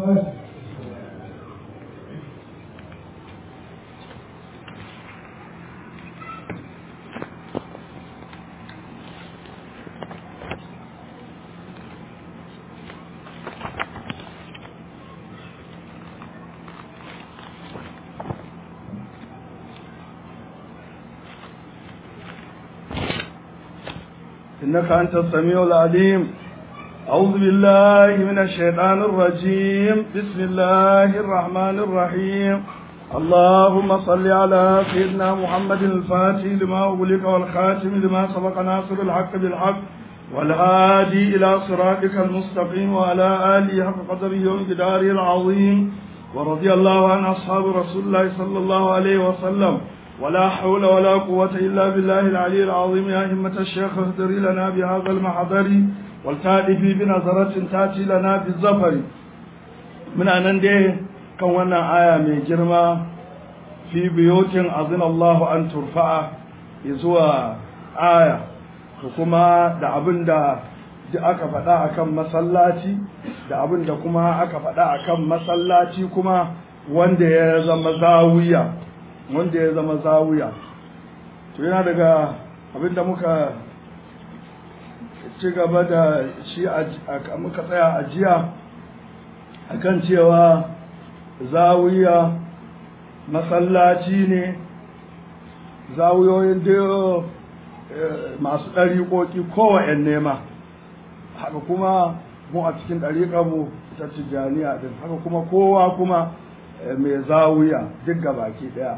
إنك أنت السميع العليم أعوذ بالله من الشيطان الرجيم بسم الله الرحمن الرحيم اللهم صل على سيدنا محمد الفاتح لما أغلق والخاتم لما سبق ناصر الحق بالحق والهادي إلى صراطك المستقيم وعلى آله حق قدره ومقداره العظيم ورضي الله عن أصحاب رسول الله صلى الله عليه وسلم ولا حول ولا قوة إلا بالله العلي العظيم يا همة الشيخ اهدري لنا بهذا المحضر والتأتي بنظرة تأتي لنا بالزفر من أن دي كان آية من جرمة في بيوت أذن الله أن ترفع يزوى آية kuma da abin da aka faɗa akan masallaci da abin da kuma aka faɗa akan masallaci kuma wanda ya zama zawiya wanda ya zama zawiya to yana daga abinda muka ci gaba da shi muka tsaya a jiya akan cewa zawiya masallaci ne zawiyoyin da masu ɗariƙoƙi kowa nema haka kuma mu a cikin ɗariƙarmu ta tijjaniya din haka kuma kowa kuma mai zawiya duk baki ɗaya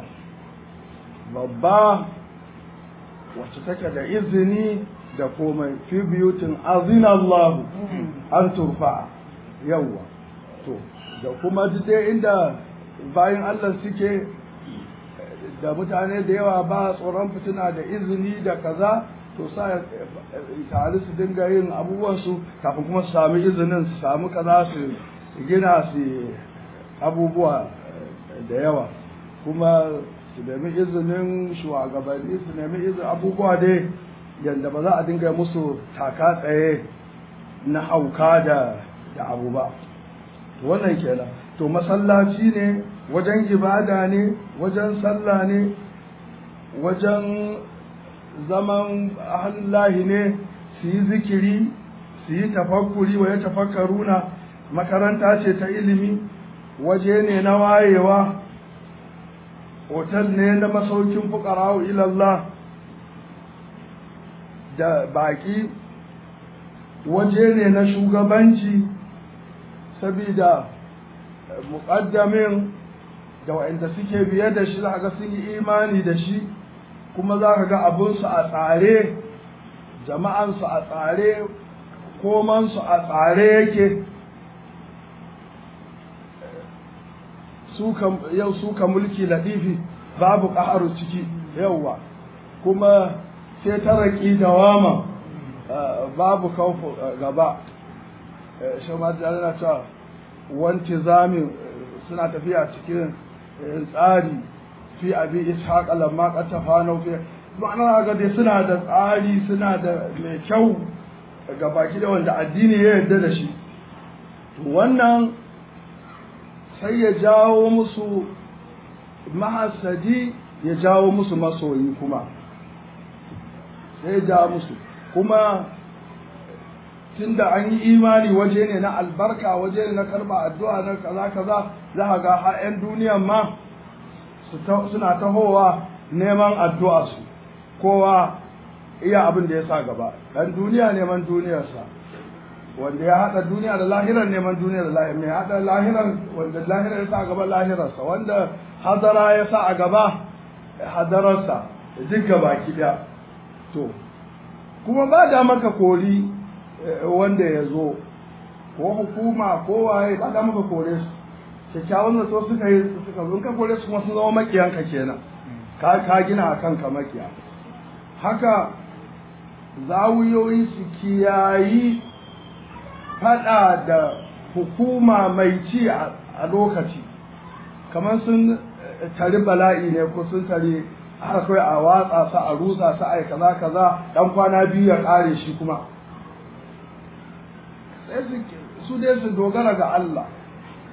babba wacce take da izini da komai fi biyutin azina Allah an turfa yawa to da kuma dai inda bayan Allah suke da mutane da yawa ba tsoron fitina da izini da kaza to sa tare su dinga yin abubuwansu kafin kuma su sami izinin su sami kaza su gina su abubuwa da yawa kuma su nemi izinin shugabanni su nemi izinin abubuwa dai yadda ba za a dinga musu taka tsaye na hauka da da abu ba wannan kenan to masallaci ne wajen ibada ne wajen sallah ne wajen zaman ahallahi ne su yi zikiri su yi tafakkuri wa ya tafakkaruna makaranta ce ta ilimi waje ne na wayewa otal ne na masaukin fukara'u ilallah da baki waje ne na shugabanci sabida muƙaddamin da waɗanda suke biye da shi za ga sun yi imani da shi kuma za ka ga abinsu a tsare jama'ansu a tsare komansu a tsare yake yau suka mulki latifi babu ƙaharu ciki yauwa kuma sai ta raƙi dawama babu kaufu gaba shamar da na cewa wanti zamin suna tafiya cikin tsari fi abi ishaq lamma qad tafanu fi ma'ana ga dai suna da tsari suna da mai kyau ga baki da wanda addini ya yarda da shi wannan sai ya jawo musu mahasadi ya jawo musu masoyi kuma sai ya jawo musu kuma tunda an yi imani waje ne na albarka waje ne na karba addu'a na kaza kaza za ka ga har 'yan duniyan ma suna tahowa neman addu'a su kowa iya abin da ya sa gaba dan duniya neman duniyarsa wanda ya haɗa duniya da lahirar neman duniya da lahirar mai haɗa lahirar wanda lahirar ya sa a gaba lahirarsa wanda hadara ya sa a gaba hadararsa duk gaba ɗaya to kuma ba da maka kori wanda ya zo ko hukuma ko waye ba da maka kore su kyakkyawan da so suka yi suka zo ka kore su kuma sun zama makiyanka kenan ka ka gina a kanka makiya haka zawiyoyi su kiyayi fada da hukuma mai ci a lokaci kamar sun tari bala'i ne ko sun tari har kai a watsa sa a rusa sa ai kaza kaza dan kwana biyu ya kare shi kuma sai su dai su dogara ga Allah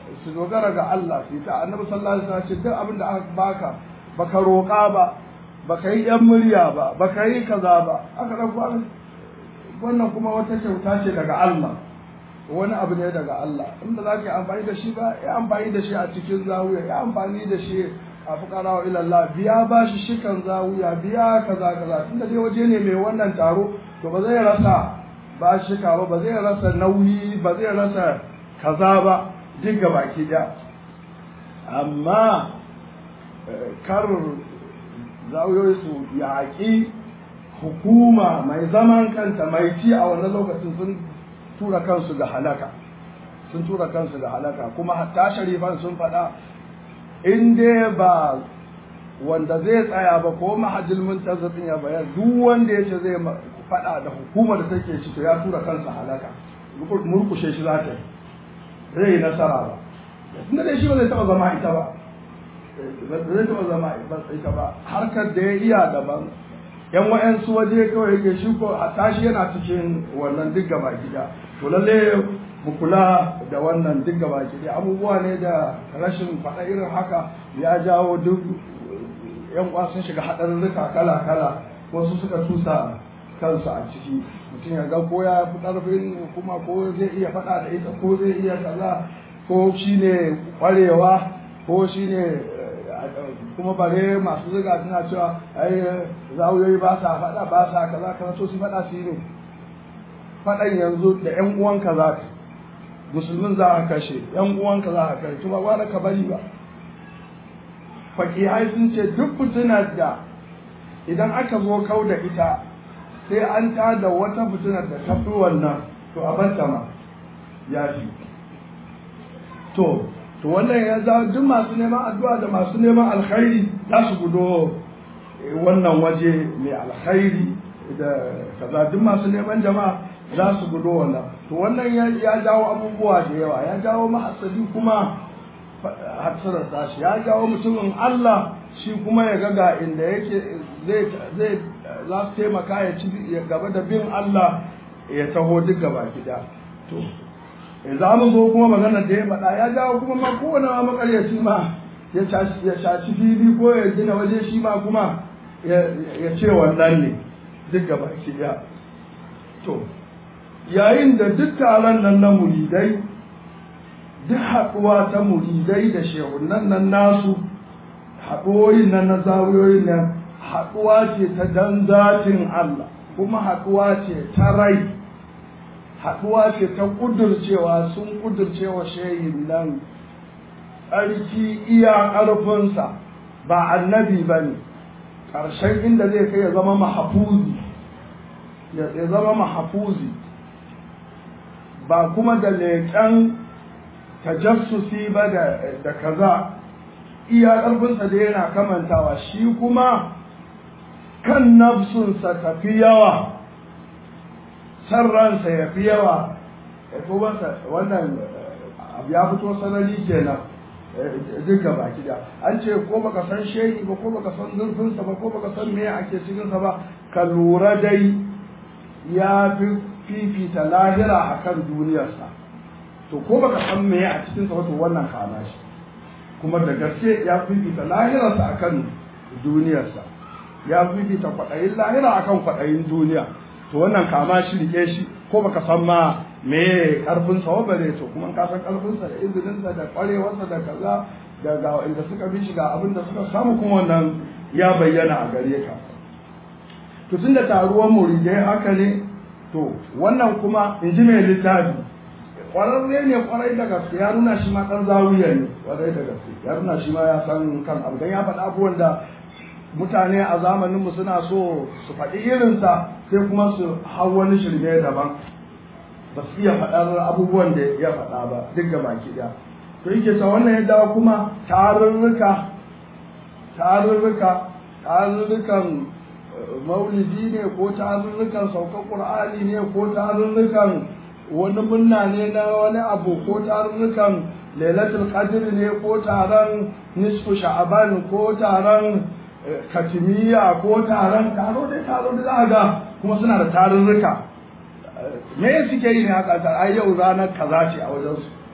su dogara ga Allah su ta annabi sallallahu alaihi wasallam ce duk abin da aka baka baka roƙa ba baka yi yan murya ba baka yi kaza ba aka dauko wannan kuma wata kyauta ce daga Allah wani abu ne daga Allah in ba za ka yi amfani da shi ba ya amfani da shi a cikin zawiya ya amfani da shi a fukara wa ilallah biya ba shi shikan zawiya biya kaza kaza tunda dai waje ne mai wannan taro to ba zai rasa ba shika ba ba zai rasa nauyi ba zai rasa kaza ba duk ga baki da amma kar zawiyoyi su yaƙi hukuma mai zaman kanta mai ci a wannan lokacin sun tura kansu ga halaka sun tura kansu ga halaka kuma hatta sharifan sun faɗa in dai ba wanda zai tsaya ba ko mahajjil muntazir ya bayar duk wanda ya ce zai faɗa da hukumar da take ci to ya tura kansa halaka murkushe shi za ta yi zai yi nasara ba tunda dai shi ba zai taɓa zama ita ba zai taɓa zama ita ba harkar da ya iya daban yan wa'yansu waje kawai yake shi ko a tashi yana cikin wannan duk gaba gida to lalle mu kula da wannan duk gaba gida abubuwa ne da rashin faɗa irin haka ya jawo duk yan uwa sun shiga haɗarurruka kala kala wasu suka tusa kansu a ciki mutum ya ga ko ya fi ƙarfin hukuma ko zai iya faɗa da ita ko zai iya kaza ko shine ƙwarewa ko shine kuma bare masu ziga suna cewa ai zawuyoyi ba sa faɗa ba sa kaza kaza to su faɗa su yi ne faɗan yanzu da ƴan uwanka za ka musulmin za a kashe ƴan uwanka za a kashe kuma ba ka bari ba fakihai sun ce duk fitinar da idan aka zo kau da ita sai an tada wata fitinar da ta fi wannan to a banta ma ya fi to to wannan ya za duk masu neman addu'a da masu neman alkhairi za su gudo wannan waje mai alkhairi da kaza duk masu neman jama'a za su gudo wannan to wannan ya jawo abubuwa da yawa ya jawo mahasadi kuma hatsarar tashi ya jawo mutumin Allah shi kuma ya ga inda yake zai zai za su taimaka ya ci gaba da bin Allah ya taho duk gaba gida to za mu zo kuma magana da ya faɗa ya jawo kuma ma kowane ma makaryaci ma ya shaci fili ko ya gina waje shi ma kuma ya ce wannan ne duk gaba ki ya to yayin da duk taron nan na muridai duk haɗuwa ta muridai da shehunan nan nasu haɗuwoyin nan na zawiyoyin nan haɗuwa ce ta dan zatin Allah kuma haɗuwa ce ta rai haɗuwa ce ta ƙudurcewa sun ƙudurcewa shehin nan tsarki iya ƙarfinsa ba annabi ba ne ƙarshen inda zai kai ya zama mahafuzi ya zama mahafuzi ba kuma da leƙen tajassusi ba da kaza iya ƙarfinsa da yana kamantawa shi kuma kan nafsunsa tafi yawa san ransa ya fi yawa ya fi wannan abu ya fito sanari kenan duk gaba da an ce ko baka san shehi ba ko baka san zurfinsa ba ko baka san me ake cikinsa ba ka lura dai ya fi fifita lahira akan duniyarsa to ko baka san me a cikinsa ba to wannan kana shi kuma da gaske ya fifita lahirarsa akan duniyarsa ya fifita kwaɗayin lahira akan kwaɗayin duniya to wannan kama shi rike shi ko baka san ma me karfin sa ba ne to kuma ka san karfin sa da izinin sa da kwarewarsa da kaza da ga inda suka bi shi ga abin da suka samu kuma wannan ya bayyana a gare ka to tunda taruwan muridai haka ne to wannan kuma in ji mai littafi kwararre ne kwarai da gaske ya nuna shi ma dan zawiya ne kwarai da gaske ya nuna shi ma ya san kan abu dan ya faɗa abubuwan da mutane a zamaninmu suna so su faɗi irinsa sai kuma su hau wani shirme daban ba su iya faɗar abubuwan da ya faɗa ba duk ga baki ɗaya to yake ta wannan ya dawo kuma tarurruka tarurruka tarurrukan maulidi ne ko tarurrukan saukar ƙur'ani ne ko tarurrukan wani munna ne na wani abu ko tarurrukan lailatul qadr ne ko taron nisfu sha'aban ko taron katimiya ko taron taro dai taro da za ga kuma suna da tarurruka me suke yi ne haka ta ai yau ranar kaza ce a wajen su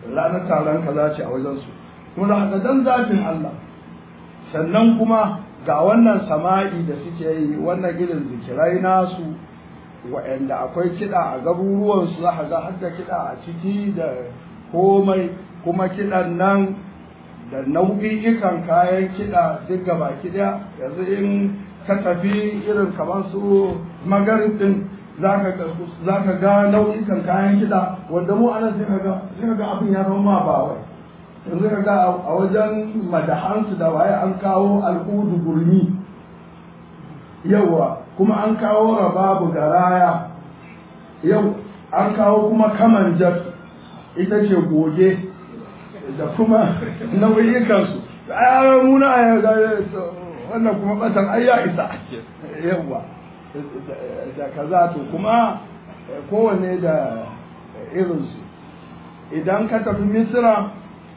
ranar taron kaza ce a wajensu kuma da haka dan zafin Allah sannan kuma ga wannan sama'i da suke yi wannan irin zikirai nasu wa'anda akwai kiɗa a garuruwansu za a ga har da kiɗa a ciki da komai kuma kiɗan nan da nau'i'ikan kayan kiɗa duk gaba ɗaya yanzu in ka tafi irin kamar su magarin din za ka ga nau'ikan kayan kiɗa wanda mu anan sai ka ga sai ka ga abin ya zama ma ba wai yanzu ka ga a wajen madahansu da waye an kawo al'udu gurmi yawa kuma an kawo rababu garaya yau an kawo kuma kamanjar ita ce goge da kuma nau'ikansu a muna wannan kuma batan ai ya isa yawa da kaza to kuma kowanne da irinsu idan ka tafi misira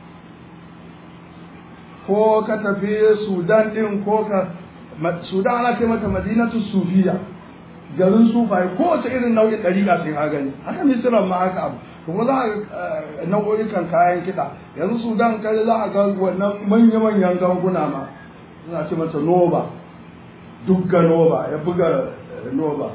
ko ka tafi sudan din ko ka sudan ana ce mata madinatu sufiya garin sufaye kowace irin nau'in ɗariƙa sai ka gani haka misiran ma haka abu kuma za a nau'o'ikan kayan kiɗa yanzu sudan kai za a ga wannan manya-manyan ganguna ma suna ce mata noba dugga noba ya buga noba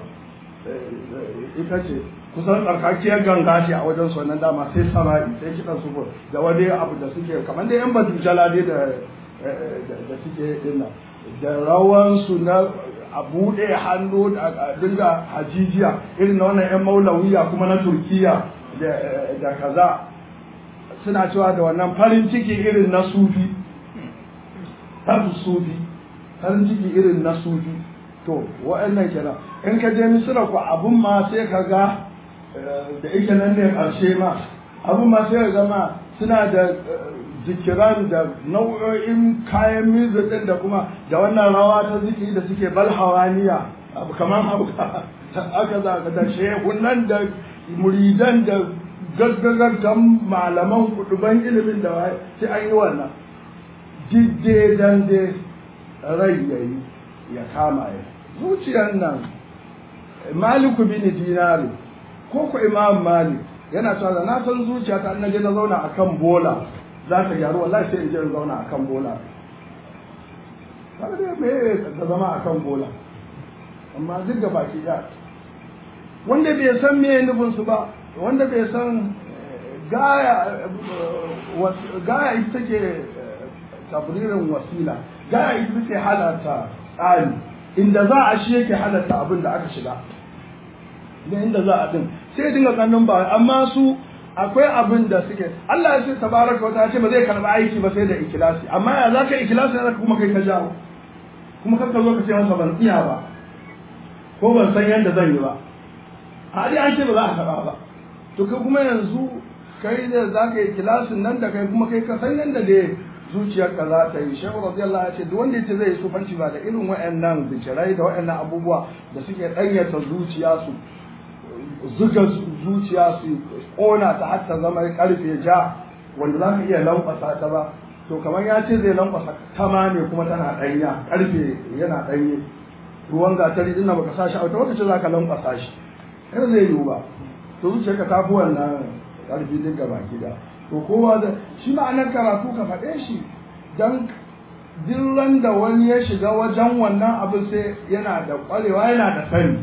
ita ce kusan tsarkakiyar ganga ce a wajen wannan dama sai sama'i sai kiɗan su da wani abu da suke kamar da yan badujala dai da da suke dinnan da rawansu na a buɗe hannu a dinga hajijiya irin na wannan 'yan maulawiya kuma na turkiya da kaza suna cewa da wannan farin ciki irin na sufi tafi sufi farin ciki irin na sufi to wa'annan kenan in ka je misira ku abun ma sai ka ga da ike nan ne ƙarshe ma abun ma sai ka gama suna da zikiran da nau'o'in kayan music din da kuma da wannan rawa ta zikiri da suke balhawaniya abu kamar abu aka za ka da shehunan da muridan da gaggagaggan malaman kuduban ilimin da waye sai an yi wannan didde dan dai rai yayi ya kama ya zuciyar nan maliku bin dinari ko ku imam malik yana cewa da na san zuciya ta na je na zauna akan bola za ta gyaru wallahi sai in je in zauna akan bola kaga dai me ta zama akan bola amma duk da baki ya wanda bai san me nufin su ba wanda bai san gaya gaya ita take tabririn wasila gaya ita take halarta tsari inda za a shi yake halarta abin da aka shiga da inda za a din sai dinga kannin ba amma su akwai abin da suke Allah ya ce tabaraka wata ce ba zai karba aiki ba sai da ikilasi amma ya za ka ikilasi ya kuma kai ka jawo kuma kar ka zo ka ce masa ban iya ba ko ban san yadda zan yi ba a dai an ce ba za a karba ba to kai kuma yanzu kai da za ka yi kilasin nan da kai kuma kai ka san yadda da zuciyarka za ta yi shehu radiyallahu ya ce duk wanda yace zai yi sufanci ba da irin wayannan zikirai da wayannan abubuwa da suke danyata zuciya su zuga zuciya su ƙona ta har ta zama karfe ja wanda za ka iya lankwasa ta ba to kamar ya ce zai lankwasa tama ne kuma tana ɗanya karfe yana ɗanye ruwan gatari din baka sa shi a wata lokaci za ka lankwasa shi kar zai yiwu ba to zuciyarka ta fi wannan karfi duk gaba gida to kowa da shi ma'anar karatu ka faɗe shi don dillan da wani ya shiga wajen wannan abin sai yana da ƙwarewa yana da sani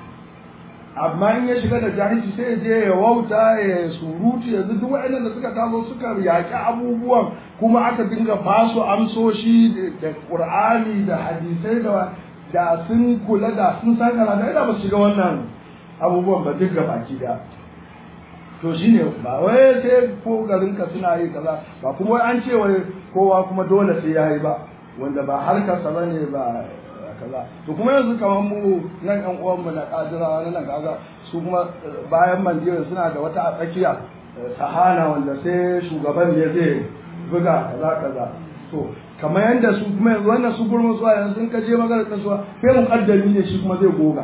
amma in ya shiga da jahilci sai ya je ya wauta ya surutu yanzu duk waɗannan da suka taso suka yaƙi abubuwan kuma aka dinga basu amsoshi da ƙur'ani da hadisai da da sun kula da sun san karatu da ba su shiga wannan abubuwan ba duk gabaki da to shine ba wai sai ko garin ka suna yi kaza ba kuma wai an ce wai kowa kuma dole sai yayi ba wanda ba harkarsa bane ba kaza to kuma yanzu kamar mu nan yan uwan mu na kadira na nan kaga su kuma bayan mandirin suna da wata a tsakiya sahana wanda sai shugaban ne zai buga kaza kaza to kamar yadda su kuma yanzu wannan su gurmun su yanzu sun kaje magana ta suwa sai mu kaddami ne shi kuma zai goga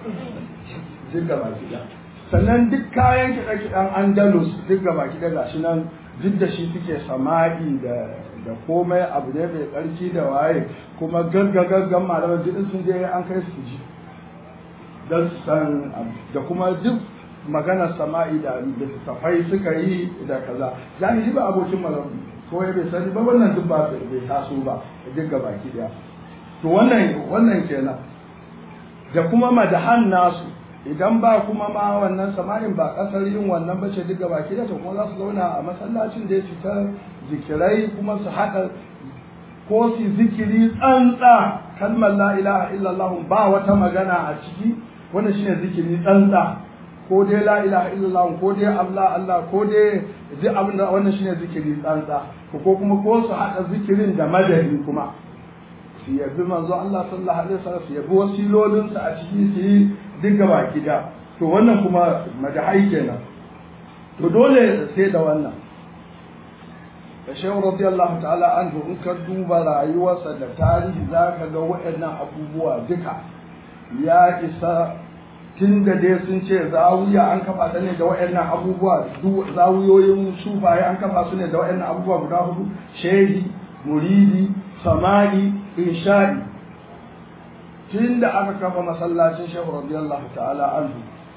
duk gaba ki sannan duk kayan kiɗa kiɗan andalus duk gaba ki gashi nan duk da shi suke sama'i da da komai abu ne mai tsarki da waye kuma gaggagaggan malaman duk sun je an kai su ji don san da kuma duk maganar sama'i da littattafai suka yi da kaza jahili ba abokin magana ko ya bai sani ba wannan duk ba bai taso ba duk ga baki daya to wannan wannan kenan da kuma madahan nasu idan ba kuma ma wannan sama'in ba kasar yin wannan bace duk ga baki daya to kuma za su zauna a masallacin da ya ta zikirai kuma su haɗa ko su zikiri tsantsa kalmar la ilaha illallah ba wata magana a ciki wannan shine zikiri tsantsa ko dai la ilaha illallah ko dai Allah Allah ko dai duk abin da wannan shine zikiri tsantsa ko kuma ko su hada zikirin da madadi kuma su yabi manzo Allah sallallahu alaihi wasallam su yabi wasilolin sa a ciki su yi duk gaba gida to wannan kuma madahai kenan to dole sai da wannan da shehu radiyallahu ta'ala anhu in ka duba rayuwarsa da tarihi zaka ga waɗannan abubuwa duka ya isa tun da dai sun ce zawiya an kafa ta ne da waɗannan abubuwa zawiyoyin sufaye an kafa su ne da waɗannan abubuwa guda hudu shehi muridi sama'i insha'i tun da aka kafa masallacin shehu radiyallahu ta'ala anhu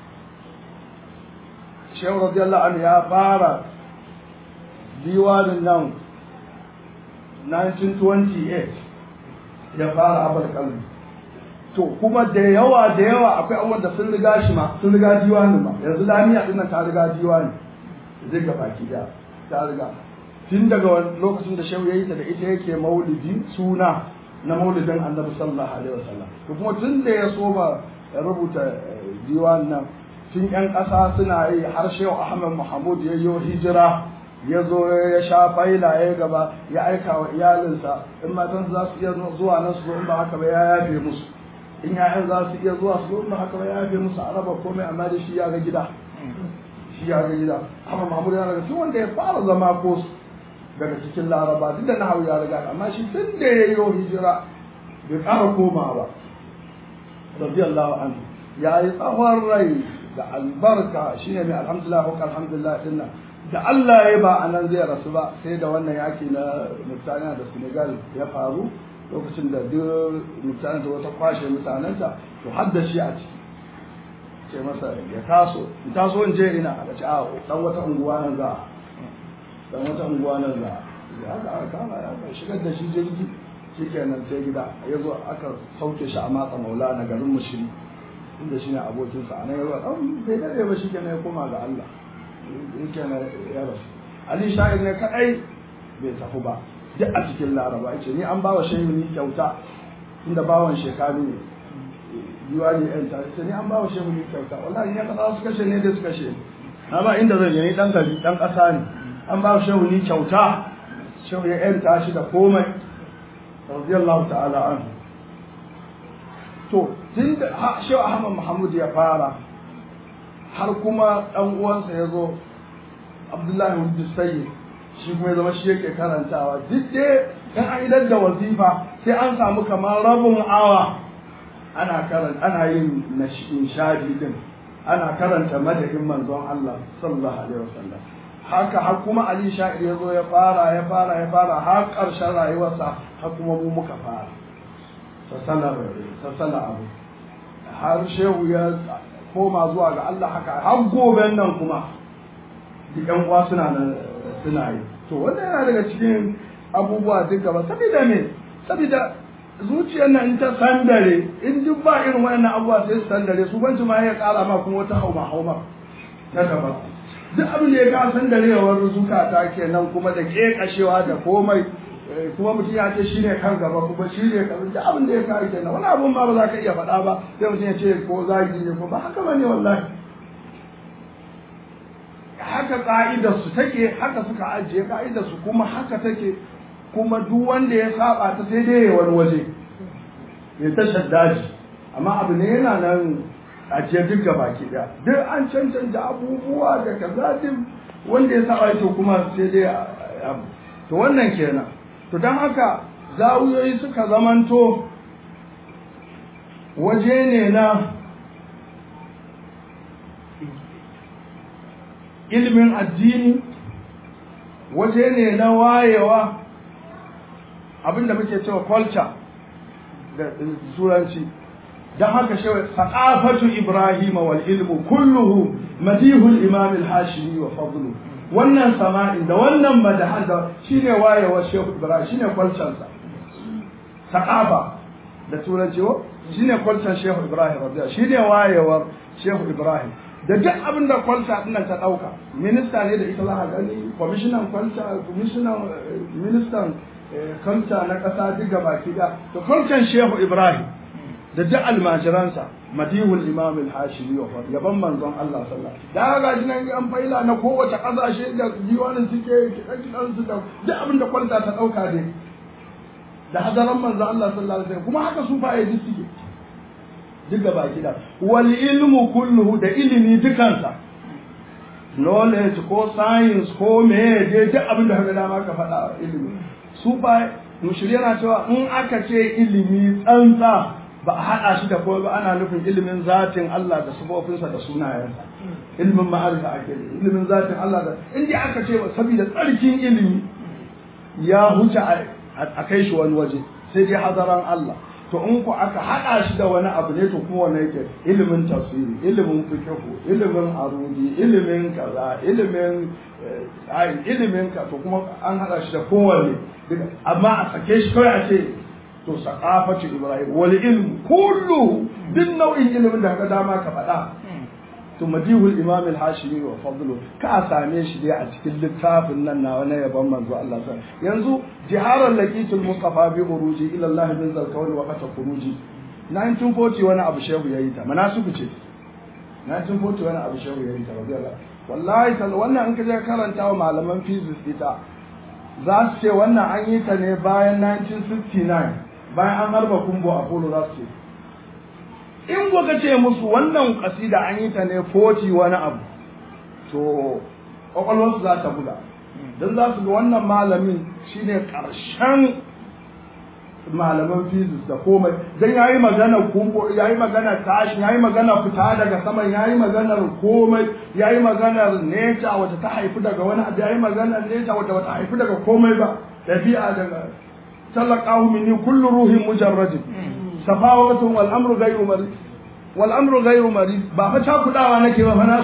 shehu radiyallahu anhu ya fara diwanin nan 1928 ya fara abal kalbi to kuma da yawa da yawa akwai abubuwan da sun riga shi ma sun riga diwanin ma yanzu lamiya din nan ta riga diwani zai ga baki da ta riga tun daga lokacin da shehu yayi ta da ita yake maulidi suna na maulidin annabi sallallahu alaihi wasallam to kuma tun da ya so ba rubuta diwanin nan tun yan ƙasa suna yi har shehu ahmad mahmud ya yi hijira ya zo ya sha faila ya gaba ya aika wa iyalinsa in matan za su iya zuwa nan su zo in ba haka ba ya yafe musu in ya'yan za su iya zuwa su zo in ba haka ba ya yafe musu a raba komai amma da shi ya ga gida shi ya ga gida amma mahmud ya raga tun wanda ya fara zama ko daga cikin laraba duk da nahawu ya riga amma shi tun da ya yi hijira bai ƙara koma ba radiyallahu anhu ya yi tsawon rai da albarka shine mai alhamdulillah ko alhamdulillah dinnan da Allah ya ba a nan zai rasu ba sai da wannan yaki na mutane da Senegal ya faru lokacin da duk mutane da wata kwashe mutanenta to har da shi a ciki ce masa ya taso in taso in je ina aka ce a dan wata unguwa nan za dan wata unguwa nan za ya ga aka kama ya ga shigar da shi jirgi shikenan sai gida ya zo aka sauke shi a matsa maula na garin mushiri inda shine abokinsa a nan ya zo dan bai dare ba shikenan ya koma ga Allah yake na ya rasu ali sha'ir ne kadai bai tafi ba duk a cikin laraba yace ni an bawa shehu ni kyauta inda bawan shekaru ne diwani yan ta ce ni an bawa shehu ni kyauta wallahi ya kasa su kashe ne da su kashe na ba inda zan yi dan gari dan kasa ne an bawa shehu ni kyauta shehu ya yan tashi da komai radiyallahu ta'ala anhu to tun da shehu ahmad muhammad ya fara har kuma ɗan uwansa ya zo abdullahi wujud sayyid shi kuma ya zama shi yake karantawa duk dai in an idar da wazifa sai an samu kamar rabin awa ana karanta ana yin nishadi din ana karanta madadin manzon Allah sallallahu alaihi wasallam haka har kuma Ali Sha'ir ya zo ya fara ya fara ya fara har ƙarshen rayuwarsa har kuma mu muka fara sassala abu har shehu ya koma zuwa ga Allah haka har goben nan kuma duk ƴan uwa suna nan suna yi to wanda yana daga cikin abubuwa duka ba saboda me saboda zuciyar nan in ta sandare in duk ba irin wannan abubuwa sai su sandare su banci ma ya kara ma kuma wata hauma hauma na gaba duk abin da ya ga sandarewar zukata kenan kuma da kekashewa da komai kuma mutum ya ce shi ne kan gaba kuma shi ne kan duk abin da ya kawo kenan wani abun ma ba za ka iya faɗa ba sai mutum ya ce ko zagi ne ko ba haka ba ne wallahi haka ka'idar su take haka suka ajiye ka'idar su kuma haka take kuma duk wanda ya saba ta sai dai wani waje ya ta shaddaji amma abu ne yana nan ajiye duk ga baki daya duk an cancanta abubuwa da kaza duk wanda ya saba to kuma sai dai abu to wannan kenan to don haka zawuyoyi suka zamanto waje ne na ilimin addini waje ne na wayewa abinda muke cewa culture da turanci dan haka shi saqafatu ibrahim wal ilmu kulluhu madihul imam al hashimi wa fadlu wannan sama'in da wannan madahan da shine wayewa shehu ibrahim shine kwalcansa saqafa da turanci ko shine kwalcan shehu ibrahim radiyallahu shine wayewar shehu ibrahim da duk abin da kwalta dinnan ta dauka minista ne da ita za a gani kwamishinan kwalta kwamishinan ministan kwalta na kasa duk gaba da to kwaltan shehu ibrahim da duk almajiransa madihul imam al-hashimi wa yaban manzon Allah sallallahu alaihi wasallam da ga jinan an faila na kowace kasashe da diwanin suke kidan su da duk abin da kwalta ta dauka ne da hadaran manzon Allah sallallahu alaihi wasallam kuma haka su fa yi suke duka baki da wal ilmu kulluhu da ilimi dukansa knowledge ko science ko me dai duk abin da kaga dama ka faɗa ilimi su ba mushriya na cewa in aka ce ilimi tsantsa ba a haɗa shi da kowa ba ana nufin ilimin zatin Allah da sifofinsa da sunayensa ilimin ma'arifa ake ilimin zatin Allah da in dai aka ce saboda tsarkin ilimi ya huce a kai shi wani waje sai dai hadaran Allah to in ku aka haɗa shi da wani abu ne to kuma wani yake ilimin tafsiri ilimin fiqhu ilimin arudi ilimin kaza ilimin ayin ilimin ka to kuma an haɗa shi da kowanne amma a sake shi kawai a ce to saqafatu ibrahim wal ilm kullu duk nau'in ilimin da ka dama ka faɗa to madihul imam al-hashimi wa fadlu ka same shi dai a cikin littafin nan na wani yaban manzo Allah sa yanzu jiharar laqitul mustafa bi uruji ila Allah min zalkawn wa qata khuruji 1940 wani abu shehu yayi ta manasuku ce 1940 wani abu shehu yayi ta radiyallahu wallahi tal wannan in ka je karanta wa malaman physics ita za su ce wannan an yi ta ne bayan 1969 bayan an harba kumbo a polo za su ce in kuka ce musu wannan kasida an yi ta ne 40 wani abu to kwakwalwarsu za ta buga don za su ga wannan malamin shine karshen malaman physics da komai don ya yi magana kumbo ya yi magana tashi ya yi magana fita daga saman ya yi maganar komai ya yi maganar nature wata ta haifi daga wani abu ya yi maganar nature wata wata haifi daga komai ba ɗabi'a daga talaqahu minni kullu ruhin mujarradin safawatun wal amru ghayru marid wal amru ghayru marid ba fa ta kudawa nake ba fa na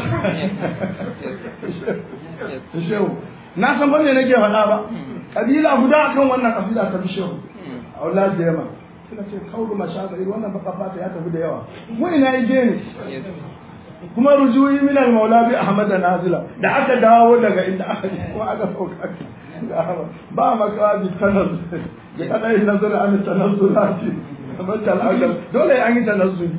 shehu na san bane nake faɗa ba kabila guda akan wannan kabila ta bi shehu a wala da yamma suka ce kaulu mashaƙi wannan baka fata ya tafi da yawa wai na yi ne kuma rujuyi min al-maula bi ahmad nazila da aka dawo daga inda aka kuma aka sauka ba makawa bi tanaz da kada yin nazar an tanazzulati kamar talaqal dole an yi tanazzuli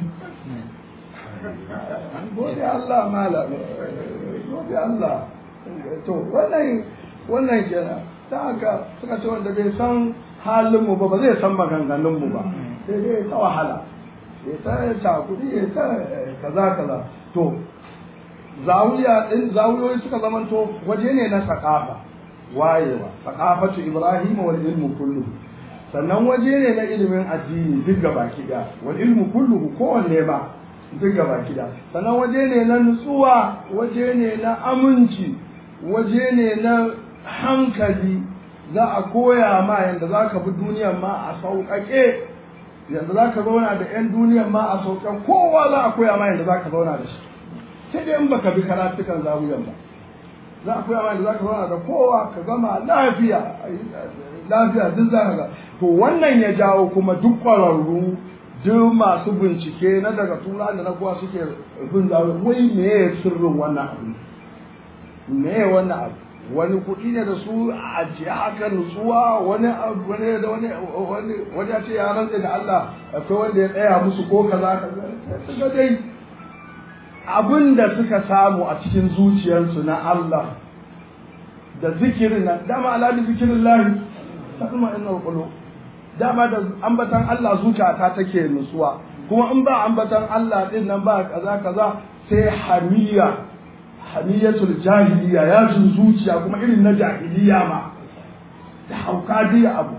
gode Allah mala gode Allah to wannan wannan kenan ta haka suka ce wanda bai san halin mu ba ba zai san maganganun mu ba sai dai ta wahala ya ta cakuri ya ta kaza kaza to zawiya din zawiyoyi suka zamanto waje ne na sakafa wayewa sakafatu ibrahim wal ilmu kullu sannan waje ne na ilimin addini duk gaba kida wal ilmu kulluhu kowanne ba duk gaba kida sannan waje ne na nutsuwa waje ne na aminci waje ne na hankali za a koya ma yadda za ka bi duniyan ma a sauƙaƙe yadda za ka zauna da 'yan duniyan ma a sauƙaƙe kowa za a koya ma yadda za ka zauna da shi sai dai in baka bi karatukan zawiyan ba za a koya ma yadda za ka zauna da kowa ka gama lafiya lafiya duk za ka ga to wannan ya jawo kuma duk ƙwararru duk masu bincike na daga tura da na kuwa suke bin zawiya wai me sirrin wannan abu me wannan abu wani kuɗi ne da su a ajiye haka nutsuwa wani wani da wani wani wani ya ce ya rantse da Allah akwai wanda ya tsaya musu ko kaza kaza suka dai abin da suka samu a cikin zuciyarsu na Allah da zikirin nan dama ala da zikirin lahi ta kuma inna qulu dama da ambatan Allah zuciyata take nutsuwa kuma in ba ambatan Allah din nan ba kaza kaza sai hamiya hamiyatul jahiliya ya jin zuciya kuma irin na jahiliya ma da hauka diya abu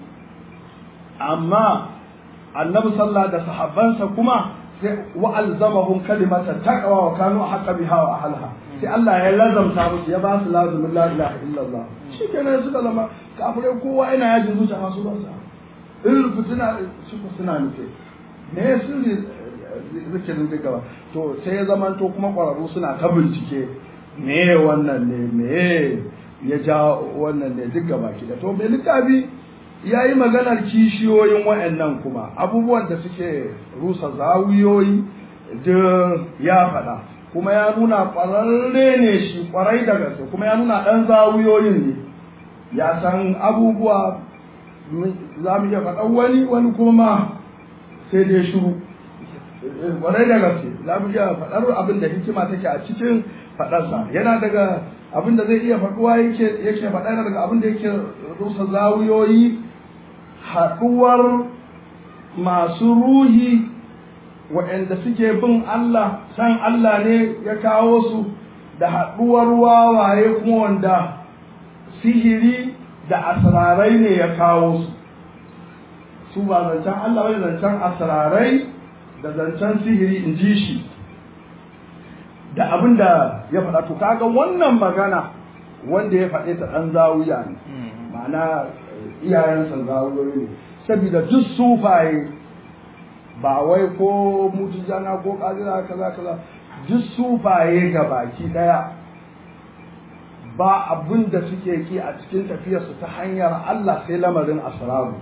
amma annabi sallah da sahabbansa kuma sai wa alzamahum kalimata taqwa wa kanu haqqa biha wa ahliha sai Allah ya lazamta musu ya ba su lazumin la ilaha illallah shikenan suka zama kafirai kowa yana yajin zuciya masu ba sa irin fitina suka suna nufe me sirri zikirin duk gaba to sai ya zama to kuma ƙwararru suna ta bincike me wannan ne me ya ja wannan ne duk gaba ki da to mai littafi ya yi maganar kishiyoyin wa'annan kuma abubuwan da suke rusa zawiyoyi duk ya faɗa kuma ya nuna ƙwararre ne shi ƙwarai da gaske kuma ya nuna ɗan zawiyoyin ne ya san abubuwa za mu iya faɗan wani wani kuma ma sai dai shiru ƙwarai da gaske za mu iya faɗar abin da hikima take a cikin faɗarsa yana daga abin da zai iya faɗuwa yake yake faɗa yana daga abin da yake rusa zawiyoyi haɗuwar masu ruhi waɗanda suke bin Allah san Allah ne ya kawo su da haɗuwar wawaye kuma wanda sihiri da asrarai ne ya kawo su su ba zancen Allah bai zancen asrarai da zancen sihiri in ji shi da abin da ya faɗa to kaga wannan magana wanda ya faɗe ta ɗan zawiya ne ma'ana iyayensa zawiyoyi ne saboda duk sufaye ba wai ko mutujana ko kadira kaza kaza duk sufaye ga baki daya ba abin da suke ki a cikin tafiyarsu ta hanyar Allah sai lamarin asraru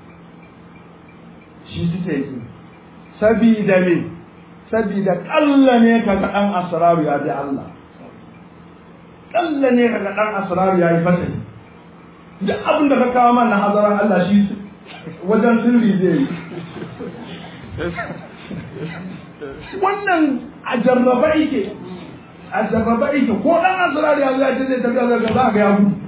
shi suke ki sabida me sabida kalla ne kaga dan asraru ya bi Allah kalla ne kaga dan asraru ya yi fata duk abin da ka kawo mana hazaran Allah shi wajen sirri zai yi wannan a jarraba yake a jarraba yake ko dan asirari ya zai zai tafiya zai ga za ga ya gudu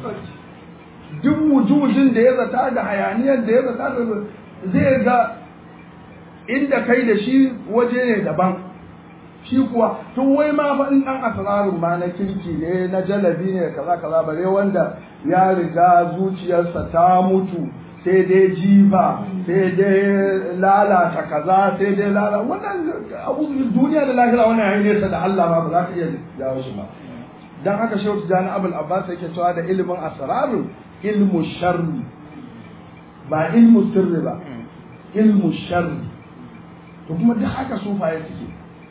duk wujudin da ya zata da hayaniyar da ya zata da zai ga inda kai da shi waje ne daban shi kuwa tun wai ma fa in dan asirarin ma na kirki ne na jalabi ne kaza kaza bare wanda ya riga zuciyarsa ta mutu sai dai jifa sai dai lalata kaza sai dai lalata wannan abu duniya da lahira wannan yayi nesa da Allah ba ba za ka iya jawo shi ba dan haka shehu tijani abul abbas yake cewa da ilimin asraru ilmu sharri ba ilmu sirri ba ilmu sharri to kuma duk haka sufaye suke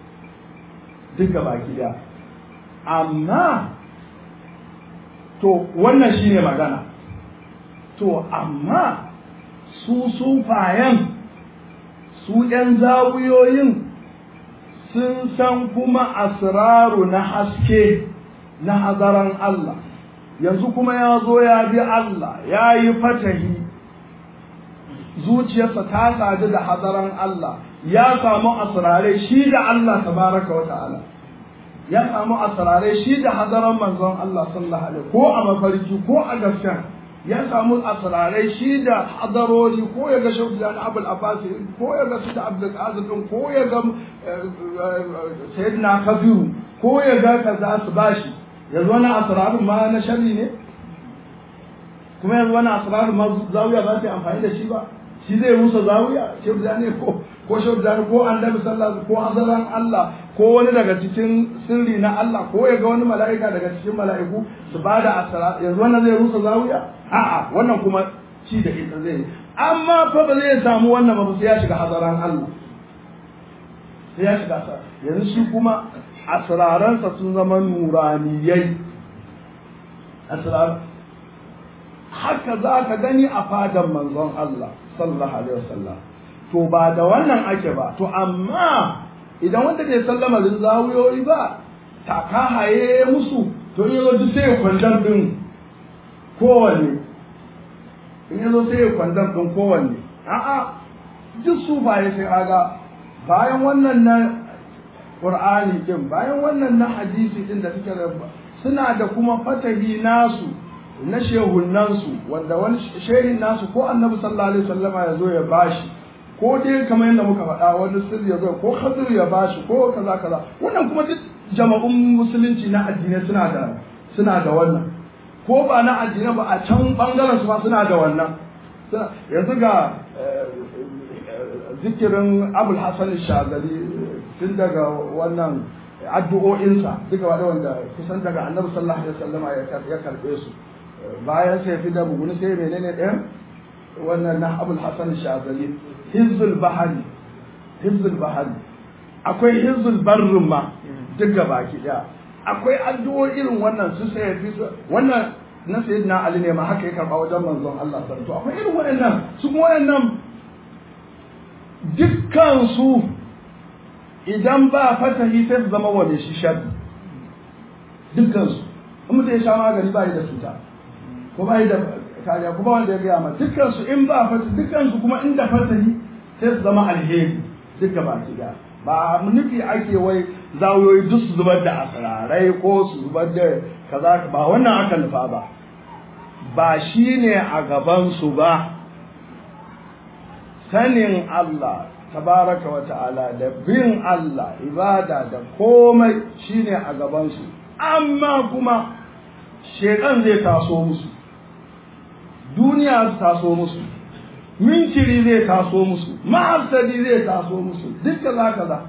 duk gaba gida amma to wannan shine magana to amma su sufayen su ‘yan zawuyoyin sun san kuma asraru na haske na hazaran Allah yanzu kuma ya zo ya bi Allah ya yi fatahi zuciyarsa ta sadu da hazaran Allah ya samu asrarai shi da Allah tabaraka wa ta'ala ya samu asrarai shi da hazaran manzon Allah sallallahu alaihi ko a mafarki ko a gaskiya ya samu asrarai shi da hadarori ko ya ga shauki da abul abbas ko ya ga su da abdul qadir din ko ya ga sayyidina kabiru ko ya ga kaza su bashi yanzu wani asrarun ma na sharri ne kuma yanzu wani asrarun ma zawiya ba ta amfani da shi ba shi zai rusa zawiya shauki da ne ko ko shauki da ko annabi sallallahu ko hazaran Allah ko wani daga cikin sirri na Allah ko ya ga wani mala'ika daga cikin mala'iku su ba da asara yanzu wannan zai rusa zawiya a'a wannan kuma ci da ita zai amma fa ba zai samu wannan ba sai ya shiga hazaran Allah sai ya shiga asara yanzu shi kuma asraransa sun zama nuraniyai asrar haka za ka gani a fadan manzon Allah sallallahu alaihi wasallam to ba da wannan ake ba to amma idan wanda bai sallama da zawuyoyi ba taka haye musu to in yazo duk sai ya kwandam din kowanne in yazo sai ya kwandam din kowanne a'a duk su baye sai aga bayan wannan na qur'ani din bayan wannan na hadisi din da suke suna da kuma fatahi nasu na shehunansu wanda wani shehin nasu ko annabi sallallahu alaihi wasallama ya zo ya bashi ko dai kamar yadda muka faɗa wani sirri ya zo ko khadir ya bashi ko kaza kaza wannan kuma duk jama'un musulunci na addinai suna da suna da wannan ko ba na addinai ba a can bangaren su ma suna da wannan yanzu ga zikirin abul hasan shazali tun daga wannan addu'o'insa duka wanda wanda kusan daga annabi sallallahu alaihi wasallam ya karbe su bayan sai fi da buguni sai menene ɗayan wannan na abul hasan shazali hizbul bahari hizbul bahari akwai hizbul barrin ma duk baki daya akwai addu'o'i irin wannan su sai fi wannan na sayyidina ali ne ma haka ya karba wajen manzon Allah sallallahu akwai irin waɗannan su kuma waɗannan dukkan su idan ba fatahi sai su zama wane shi sharri dukkan su in mutum ya sha magani ba yi da cuta ko ba yi da kariya kuma wanda ya gaya ma dukkan su in ba fatahi dukkan su kuma inda fatahi sai su zama alheri duka ba ki da ba nufi ake wai zawiyoyi duk su zubar da asirarai ko su zubar da kaza ba wannan aka nufa ba ba shi ne a gabansu ba sanin Allah tabaraka wa ta'ala da bin Allah ibada da komai shine a gabansu amma kuma shekan zai taso musu duniya su taso musu minciri zai taso musu ma'arsadi zai taso musu duk kaza kaza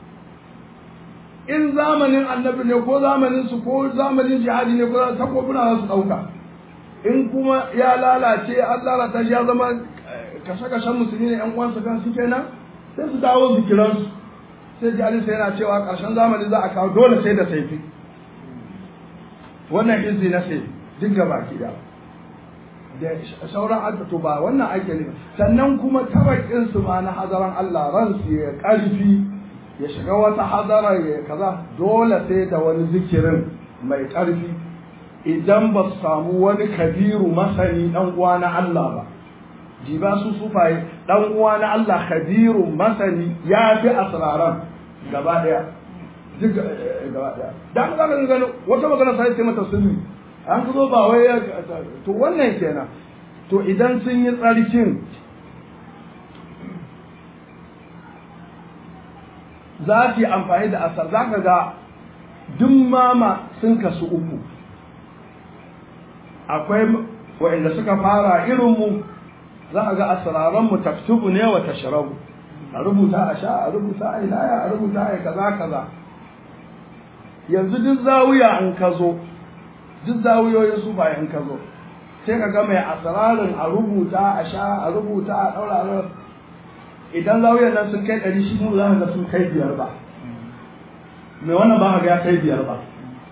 in zamanin annabi ne ko zamanin su ko zamanin jihadi ne ko takobuna za su ɗauka in kuma ya lalace an lalata shi ya zama kashe-kashen musulmi ne yan uwansa kan su kenan sai su dawo zikiransu sai ji alisa yana cewa ƙarshen zamani za a kawo dole sai da saifi wannan izi na sai duk gaba ki da da sauran addu'o ba wannan ake ne sannan kuma tabakin su ma na hadaran Allah ransu ya ƙarfi ya shiga wata hadara ya kaza dole sai da wani zikirin mai ƙarfi idan ba su samu wani kabiru masani dan uwa na Allah ba jiba su sufaye dan uwa na Allah kabiru masani ya fi asraran gaba daya duk gaba daya dan ga ga wata magana sai sai mata sunni an zo ba wai to wannan kenan to idan sun yi tsarkin za su yi amfani da asar za ka ga duk mama sun kasu uku akwai waɗanda suka fara irinmu za a ga asiraranmu taktubu ne wa tashrabu a rubuta a sha a rubuta a ilaya a rubuta a kaza kaza yanzu duk zawiya in ka zo duk zawiyoyin su bayan ka zo sai ka ga mai asirarin a rubuta a sha a rubuta a ɗaura idan zawiyar nan sun kai ɗari shi mu za ga sun kai biyar ba mai wannan ba ga ya kai biyar ba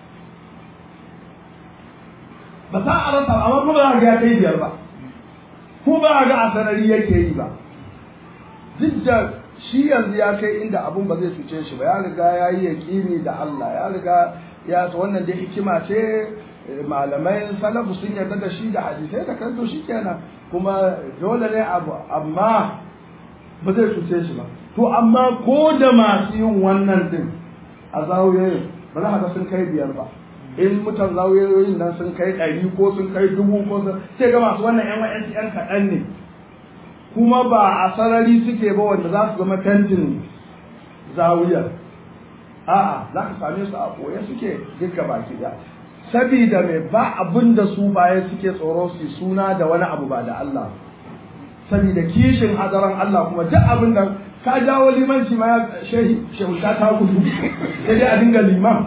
ba za a rasa amma kuma za ga ya kai biyar ba ko ba ga a sanari yake yi ba duk da shi yanzu ya kai inda abun ba zai cuce shi ba ya riga ya yi yaƙini da Allah ya riga ya ta wannan da hikima ce malamai salafu sun yarda da shi da hadisai da kanto shi kenan kuma dole ne abu amma ba zai cuce shi ba to amma ko da masu yin wannan din a zawiyoyin ba za ka sun kai biyar ba in mutan zawiyoyin nan sun kai ɗari ko sun kai dubu ko sun sai ga masu wannan yan wa'yansu yan kaɗan ne kuma ba a sarari suke ba wanda za su zama fentin zawiyar a'a za ka same su a ɓoye suke duka baki ɗaya sabida mai ba abin da su baya suke tsoro su suna da wani abu ba da Allah sabida kishin hadaran Allah kuma duk abin da ka jawo limanci ma ya shehi shehu ta ta gudu sai dai a dinga liman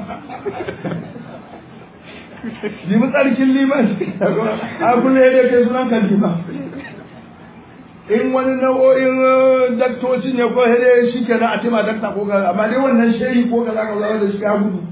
limu tsarkin liman a kulle da ke sunan ka liman in wani nau'o'in daktoci ne ko hede shi ke na a tema dakta ko ga amma dai wannan shehi ko ka zaka zama da shi ya gudu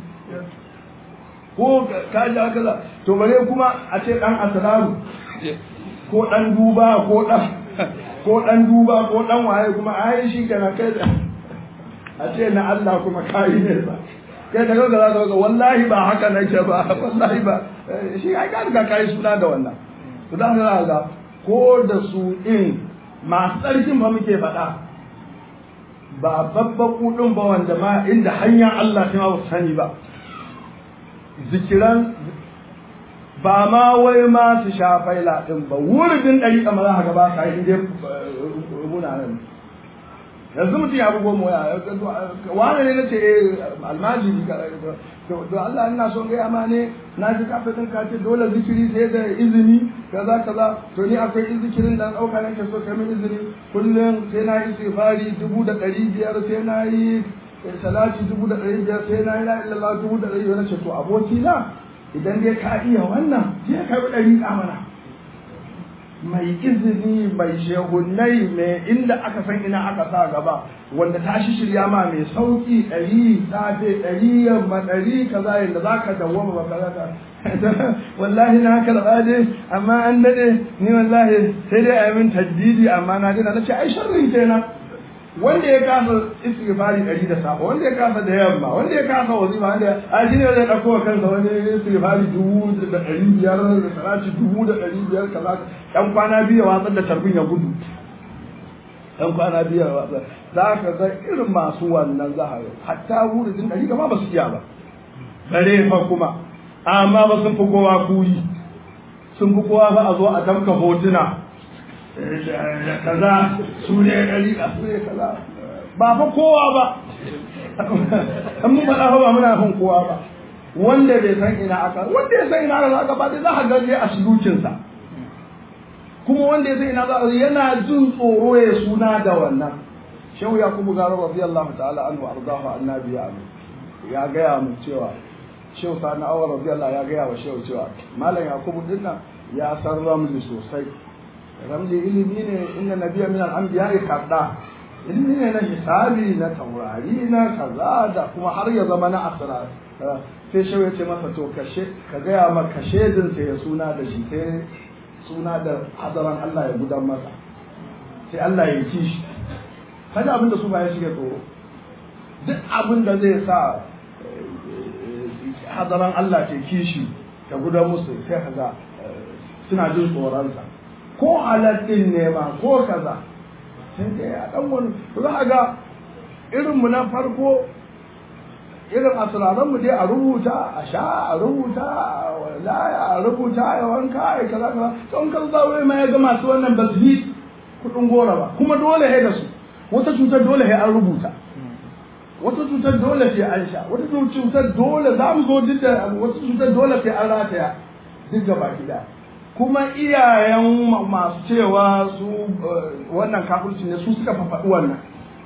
ko ka ji aka za to bare kuma a ce dan asalamu ko dan duba ko dan ko dan duba ko dan waye kuma ai shi kenan kai a ce na Allah kuma kai ne ba kai da kaga za ka ga wallahi ba haka nake ba wallahi ba shi ai ka riga kai suna da wannan to dan ga ga ko da su din masu tsarkin ba muke faɗa ba babban kudin ba wanda ma inda hanyar Allah ta ma sani ba zikiran ba ma wai ma su sha faila ɗin ba wurin ɗari kamar za ka ba ka yi inda muna nan yanzu mutum ya bugo mu ya wani ne na ce almajiri to Allah ina son gaya ma ne na ji kafa ɗin ka ce dole zikiri sai da izini kaza kaza to ni akwai zikirin da ɗauka nake so kai min izini kullum sai na yi istighfari dubu da ɗari biyar sai na yi salati dubu da ɗari biyar sai na yi la illallah dubu da ɗari biyar na ce to aboki na idan dai ka iya wannan sai ka bi ɗari mana mai izini mai shehunai mai inda aka san ina aka sa gaba wanda ta shi shirya ma mai sauki ɗari safe ɗari yamma ɗari kaza yadda za ka dawwama ba kaza ka wallahi na karɓa dai amma an daɗe ni wallahi sai dai a yi min tajdidi amma na dina na ce ai sharrin kenan wanda ya kasa istighfari ɗari da safa wanda ya kasa da yamma wanda ya kasa wazifa wanda a shi ne zai ɗauko wa kansa wani istighfari dubu da ɗari biyar da salati dubu da ɗari biyar kaza ɗan kwana biyu ya watsar da tarbin ya gudu ɗan kwana biyu ya watsar za ka ga irin masu wannan za a hatta wurin ɗari gama ba su iya ba bare fa kuma amma ba sun fi kowa kuri sun fi kowa ba a zo a tamka hotuna da kaza su ne ɗari a su ne kaza ba fa kowa ba an mun faɗa fa ba muna fin kowa ba wanda bai san ina aka wanda ya san ina aka aka ba dai za ka gaje a sulukinsa kuma wanda ya san ina aka yana jin tsoro ya suna da wannan shehu yakubu garo radiyallahu ta'ala anhu ardahu annabi ya ya gaya mu cewa shehu sani awar radiyallahu ya gaya wa shehu cewa malam yakubu dinnan ya san ramli sosai ramli ilimi ne inda nabiya min al-anbiya kadda ilimi ne na hisabi na taurari na kaza da kuma har ya zama na asrar sai shehu ya ce masa to kashe ka gaya ma kashe din sai ya suna da shi sai suna da hadaran Allah ya gudan masa sai Allah ya ci shi kada abin da su ba ya shiga tsoro duk abin da zai sa hadaran Allah ke kishi ta gudan musu sai kaga suna jin tsoronsa ko halattun nema ko kaza sai dai a dan wani za ga irinmu na farko irin asiraranmu dai a rubuta a sha a rubuta a laya a rubuta a wanka a kaza kaza to in kan zawo ma ya ga masu wannan ba su yi kudin gora ba kuma dole he da su wata cutar dole he an rubuta wata cutar dole sai an sha wata cutar dole za mu zo duk da wata cutar dole sai an rataya duk gaba gida kuma iyayen masu cewa su wannan kafirci ne su suka fafaɗi wannan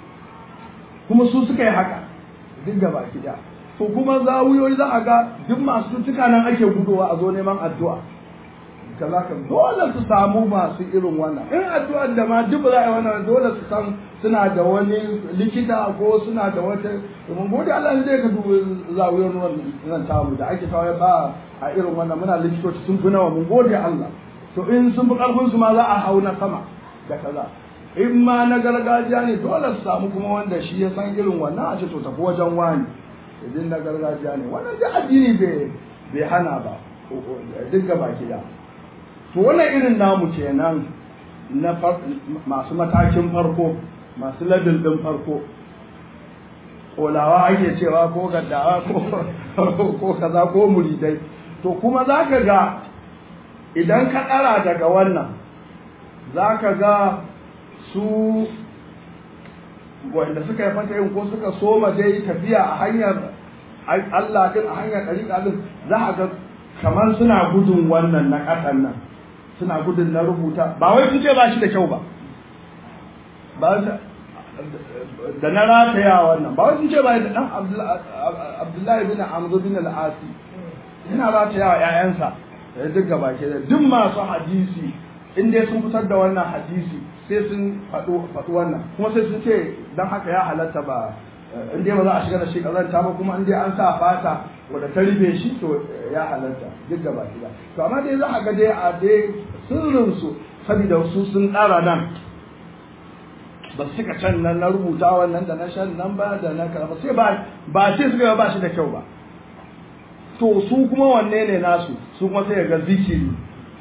kuma su suka yi haka duk gaba gida to kuma zawuyoyi za a ga duk masu cutuka nan ake gudowa a zo neman addu'a kaza ka dole su samu masu irin wannan in addu'ar da ma duk za a yi wannan dole su san suna da wani likita ko suna da wata mun gode Allah ne ka dubi zawuyoyin wannan tamu da ake tawaye ba a irin wannan muna likitoci sun fi nawa mun gode Allah to in sun fi karfin su ma za a hau na sama da kaza in ma na gargajiya ne dole su samu kuma wanda shi ya san irin wannan a ce to tafi wajen wani idan na gargajiya ne wannan da addini bai hana ba duk gaba da to wannan irin namu kenan na masu matakin farko masu ladin din farko kolawa ake cewa ko gaddawa ko kaza ko muridai to kuma za ka ga idan ka ɗara daga wannan za ka ga su wanda suka yi fata yin ko suka soma dai tafiya a hanyar Allah din a hanyar ɗariƙa din za a ga kamar suna gudun wannan na ƙasan nan suna gudun na rubuta ba wai sun ce ba shi da kyau ba ba da na rataya wannan ba wai sun ce ba da ɗan Abdullahi bin Amr bin al-Asi yana rataya wa ƴaƴansa da duk gaba ke da duk masu hadisi in dai sun fitar da wannan hadisi sai sun faɗo faɗi wannan kuma sai sun ce dan haka ya halatta ba in dai ba za a shiga da shi kazanta ba kuma in dai an sa fata wanda ta rufe shi to ya halatta duk gaba ke to amma dai za a ga dai a dai sirrin su saboda su sun ɗara nan ba su cika can nan na rubuta wannan da na shan nan ba da na karama sai ba ba sai suka ba shi da kyau ba to su kuma wanne ne nasu su kuma sai ga zikiri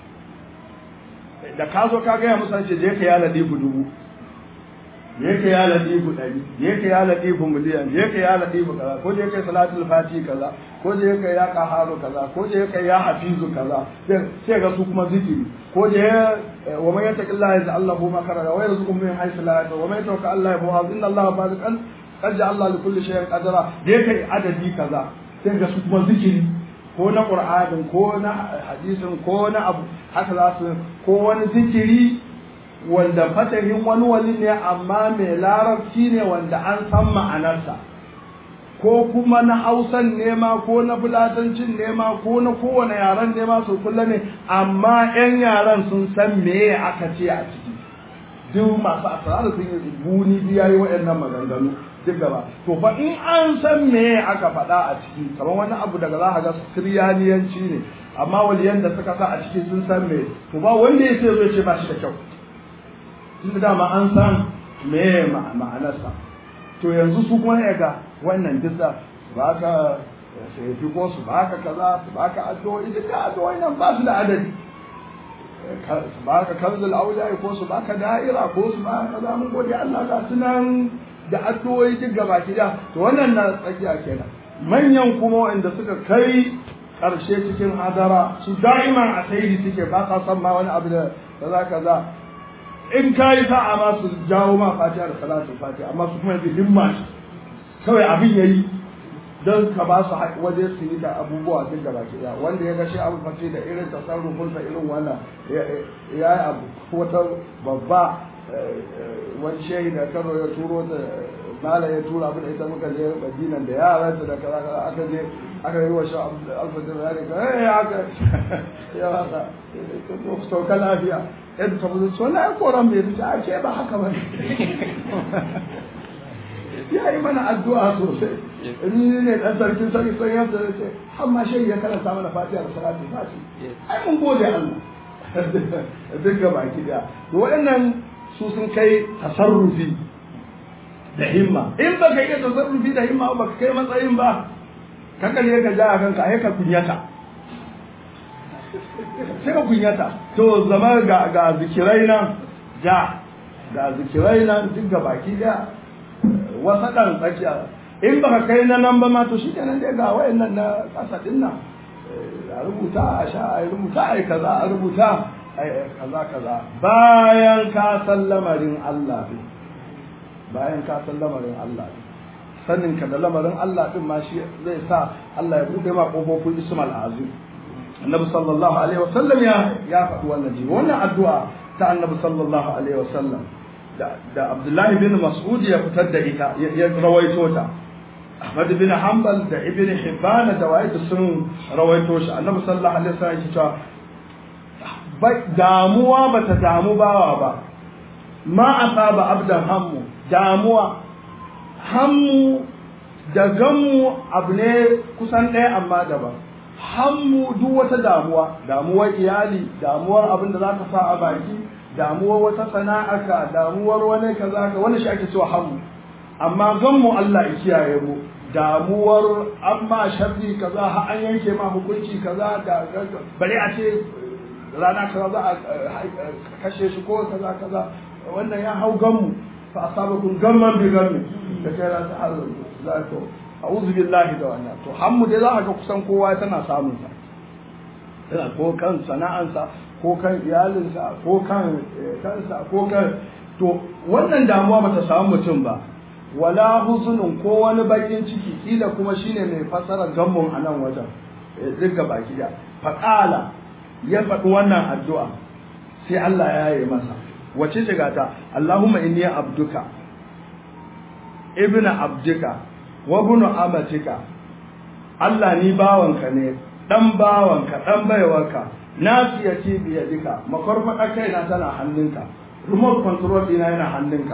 da ka zo ka gaya musu ce je ka yala dibu dubu je ka yala dibu ɗari je ka yala dibu miliyan je ka yala dibu kaza ko je ka salatul fati kaza ko je ka ya qaharu kaza ko je ka ya hafizu kaza sai ga su kuma zikiri ko je wa man yattaqillaha yaj'al lahu makhraja wa yarzuquhu min haythu la yahtasib wa man yatawakkal Allah yafu inna Allah basiqan qad ja'ala li kulli shay'in qadara je ka adadi kaza sai ga su kuma zikiri ko na ƙur'anin ko na hadisin ko na abu haka za su ko wani zikiri wanda fatahin wani wali ne amma mai larabci ne wanda an san ma'anarsa ko kuma na hausan nema ko na fulatancin nema ko na kowane yaren nema su kulla ne amma 'yan yaren sun san me aka ce a ciki duk masu asara sun yi buni biya yi waɗannan maganganu duk gaba to fa in an san me aka faɗa a ciki kamar wani abu daga za a ga siriyaniyanci ne amma waliyan da suka sa a ciki sun san me to ba wanda ya ce zai ce ba shi da kyau tun dama an san me ma'anarsa to yanzu su kuma ya ga wannan disa ba ka sai ko su ba ka kaza su ba ka addu'o'i duka addu'o'i nan ba su da adadi su ba ka kanzul auliya ko su ba ka da'ira ko su ba ka kaza mun gode Allah ga sunan da addu'o'i duk gaba ki da to wannan na tsakiya kenan manyan kuma wanda suka kai karshe cikin hadara su da'iman a saidi suke ba ka san ma wani abu da kaza kaza in ka yi sa'a ma su jawo ma fatiha da salatu fatiha amma su kuma yanzu himma ce kawai abin yayi don ka ba su waje su yi da abubuwa duk da baki daya wanda ya ga shi abu fati da irin tasarrufin sa irin wannan ya yi abu wata babba wani shehi da kano ya turo da mala ya tura abin da ita muka je madinan da yaransa da kaza kaza aka je aka yi wa shi alfajir ya ne ka eh haka ya haka sauka lafiya yadda ta buzu so na koran bai fita a ce ba haka ba ya yi mana addu'a sosai ni ne dan sarkin sarki sun yadda da ce amma shi ya karanta mana fatiha da salatu fati ai mun gode Allah duk ga baki da waɗannan su sun kai tasarrufi da himma in ba ka yi tasarrufi da himma ba ka kai matsayin ba kanka ne ka ja a kanka ai ka kunyata sai ka kunyata to zama ga ga zikirai nan ja ga zikirai nan duk ga baki da wasa dan tsakiya in baka kai na nan ba ma to shikenan dai ga wayannan na kasa din nan a rubuta a sha a rubuta a kaza a rubuta kaza kaza bayan ka san lamarin Allah din bayan ka san lamarin Allah din sanin ka da lamarin Allah din ma shi zai sa Allah ya bude ma kofofin ismal azim annabi sallallahu alaihi wasallam ya ya faɗi wannan jibi wannan addu'a ta annabi sallallahu alaihi wasallam da da Abdullahi bin Mas'ud ya fitar da ita ya rawaito ta Ahmad bin Hanbal da Ibn Hibban da Wa'id sun rawaito shi annabi sallallahu alaihi wasallam ya ce damuwa bata damu bawa ba ma asaba abdan hammu damuwa hammu da gammu abu ne kusan ɗaya amma daban hammu duk wata damuwa damuwar iyali damuwar abin da za ka sa a baki damuwar wata sana'aka damuwar wani kaza ka wani shi ake cewa hammu amma gammu Allah ya kiyaye mu damuwar amma sharri kaza har an yanke ma hukunci kaza da bare a ce rana kaza za a kashe shi ko kaza kaza wannan ya hau gammu fa asabakum gamman bi gammi da kai ra ta hazo za to a'udhu billahi da wannan to hammu dai za ka ga kusan kowa tana samun sa yana ko kan sana'ansa ko kan iyalinsa ko kan kansa ko kan to wannan damuwa bata samu mutum ba wala huzunun ko wani bakin ciki kila kuma shine mai fasara gammun a nan wajen duka baki da faqala ya faɗi wannan addu'a sai Allah ya yi masa wace ce gata Allahumma inni abduka ibnu abdika wa ibnu amatika Allah ni bawanka ne dan bawanka dan baiwarka nasiyati bi yadika makarfada kaina tana hannunka remote control dina yana hannunka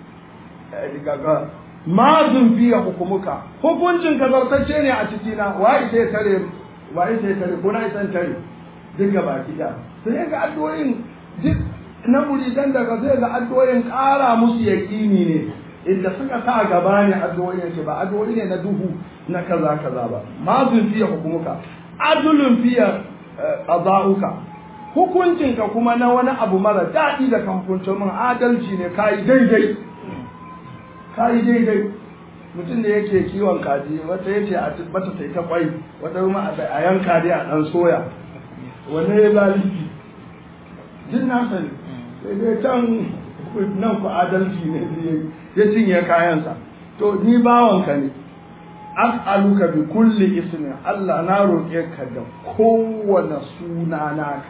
gaga mazun fiye hukumuka hukuncin ka zartacce ne a cikina waye sai tare waye sai tare ko na isan tare duk ga baki da sai ga addu'o'in duk na muridan daga sai ga addu'o'in ƙara musu yaƙini ne inda suka sa gaba ne addu'o'in ce ba addu'o'i ne na duhu na kaza kaza ba mazun fiye hukumuka adulun fiye qada'uka hukuncinka kuma na wani abu mara daɗi da kan hukuncin min adalci ne kayi daidai kayi daidai mutum da yake kiwon kaji wata yace a bata sai ta kwai wata kuma a yanka dai a dan soya wani ya zalunci jin na sani sai dai can nan ku adalci ne ya cinye kayansa to ni bawanka ne as'aluka bi kulli ismi Allah na roƙe ka da kowane suna naka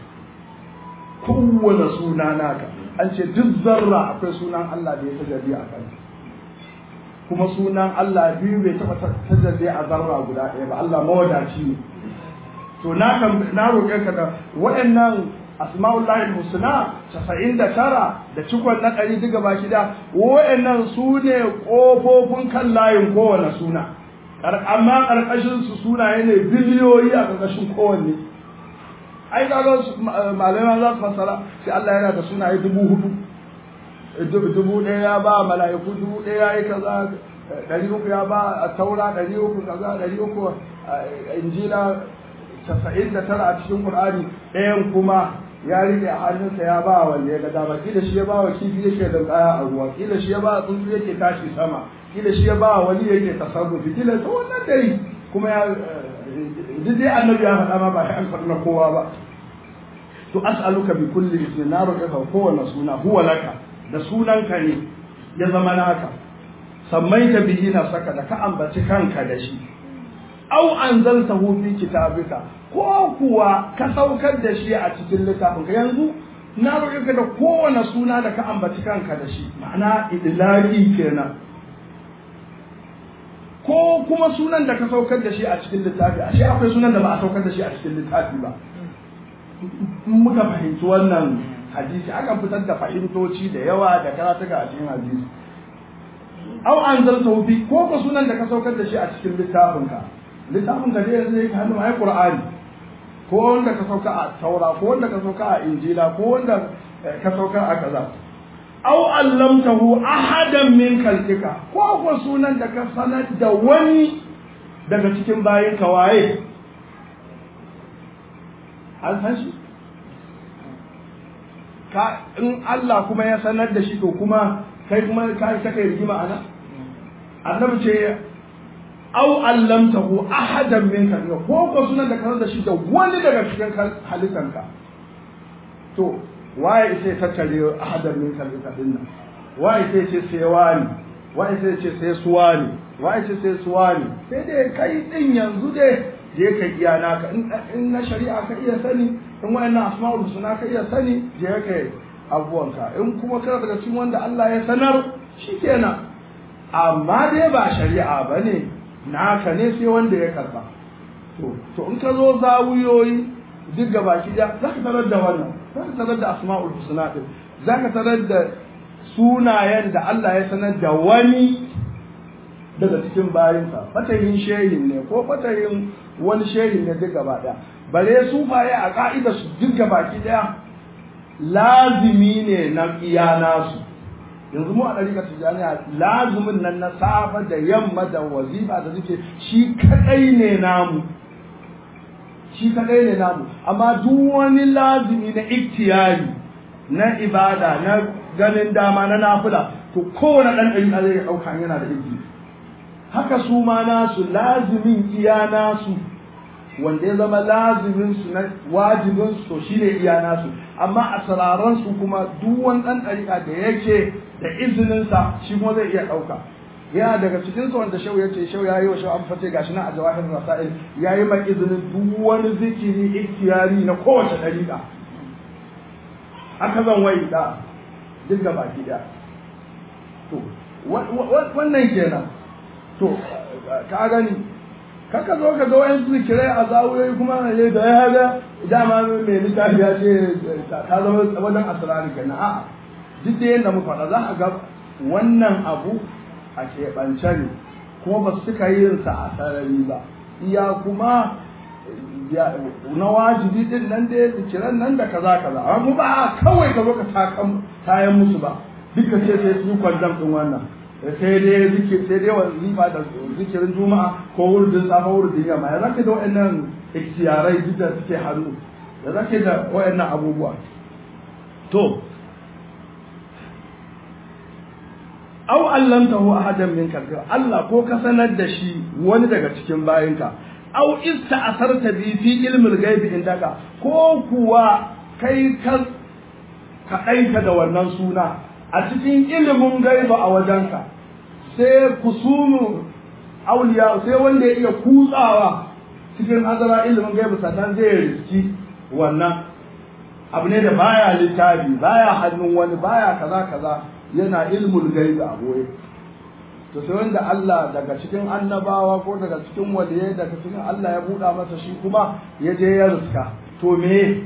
kowane suna naka an ce duk zarra akwai sunan Allah da ya tajabi a kan kuma sunan Allah biyu bai taɓa tajalli a zarra guda ɗaya ba Allah mawadaci ne to na kan na roƙe ka da waɗannan asma'ullahi husna 99 da cikon na ɗari diga baki da waɗannan su ne ƙofofin kan layin kowane suna amma ƙarƙashin su sunaye ne biliyoyi a ƙarƙashin kowanne ai kaga malamai za su fassara sai Allah yana da sunaye dubu hudu dubu ɗaya ya ba mala'iku dubu ɗaya ya yi kaza ɗari uku ya ba taura ɗari uku kaza ɗari uku injila casa'in da tara a cikin ƙur'ani ɗayan kuma ya rike a hannunsa ya ba wanda ya ga dama kila shi ya ba wa kifi yake da kaya a ruwa kila shi ya ba tsuntsu yake tashi sama kila shi ya ba wani yake tasarrufi kila ta wannan dai kuma ya duk dai annabi ya faɗa ma ba ya faɗa na kowa ba to as'aluka bi kulli ismin na roƙe ka kowane suna huwa laka da sunanka ne ya zama naka sammaita bihi nafsaka da ka ambaci kanka da shi au anzaltahu fi kitabika ko kuwa ka saukar da shi a cikin littafin ka yanzu na roƙe ka da kowane suna da ka ambaci kanka da shi ma'ana idlaqi kenan ko kuma sunan da ka saukar da shi a cikin littafi ashe akwai sunan da ba a saukar da shi a cikin littafi ba in muka fahimci wannan hadisi akan fitar da fahimtoci da yawa da karatuka a cikin hadisi au anzaltahu fi ko ko sunan da ka saukar da shi a cikin littafin ka littafin ka dai yanzu yake hannu ai qur'ani ko wanda ka sauka a taura ko wanda ka sauka a injila ko wanda ka sauka a kaza aw allamtahu ahadan min khalqika ko ko sunan da ka sanar da wani daga cikin bayin ka waye an san shi ka in Allah kuma ya sanar da shi to kuma kai kuma ka kai rigima ana annabi ce au allamtahu ahadan min khalqika ko ko sunan da ka da shi da wani daga cikin halittanka to waye sai tattare ahadan min khalqika din nan waye sai ce sai wani waye sai ce sai suwani waye sai sai suwani sai dai kai din yanzu dai je ka iya naka in na shari'a ka iya sani in wayannan asma'ul husna ka iya sani je ka abuwanka in kuma kana daga cikin wanda Allah ya sanar shikenan amma dai ba shari'a bane naka ne sai wanda ya karba to to in ka zo zawuyoyi duk gaba ki da za ka tarar da wannan za ka tarar da asma'ul husna din za ka tarar da sunayen da Allah ya sanar da wani daga cikin bayinsa fatahin shehin ne ko fatahin wani shehin ne duk gaba daya bare sufaye a ka'ida su duk gaba ki daya lazimi ne na iya nasu yanzu mu a ɗarika tijjaniya lazumin nan na safa da yamma da wazifa da suke shi kadai ne namu shi kadai ne namu amma duk wani lazumi na iktiyari na ibada na ganin dama na nafila to kowane ɗan ɗari zai ɗauka yana da izini haka su ma nasu lazimin iya nasu wanda ya zama lazimin su na wajibin su to shine iya nasu amma a sararan su kuma duk wani dan dariƙa da yake da izinin sa shi kuma zai iya ɗauka yana daga cikin su wanda shau yace shau yayi wa shau an fate gashi na a jawahir rasail yayi ma izinin duk wani zikiri ikhtiyari na kowace dariƙa haka zan wai da duk da baki da to wannan kenan to ka gani kaka zo ka ga wayan zikirai a zawuyoyi kuma ne da ya haga dama mai littafi ya ce ta zama wajen asirari kenan a'a duk da yadda muka faɗa za a ga wannan abu a keɓance ne kuma ba su suka yin sa a sarari ba iya kuma na wajibi din nan da zikiran nan da kaza kaza amma ba kawai ka zo ka tayan musu ba duk da ce sai su kwandam din wannan sai dai zikir sai dai wazifa da zikirin juma'a ko wurdin safa wurdin yamma ya zaka da waɗannan ikhtiyarai duk da suke hannu ya zaka da waɗannan abubuwa to aw allamtahu ahadan min kalbi Allah ko ka sanar da shi wani daga cikin bayinka aw ista'sarta bi fi ilmil ghaibi indaka ko kuwa kai ka ka da wannan suna a cikin ilimin gaiba a wajenka sai kusumu auliya sai wanda ya iya kutsawa cikin azara ilimin gaiba sannan zai riski wannan abu ne da baya littafi baya hannun wani baya kaza kaza yana ilmul gaiba a boye to sai wanda Allah daga cikin annabawa ko daga cikin waliyai daga cikin Allah ya buɗa masa shi kuma ya je ya riska to me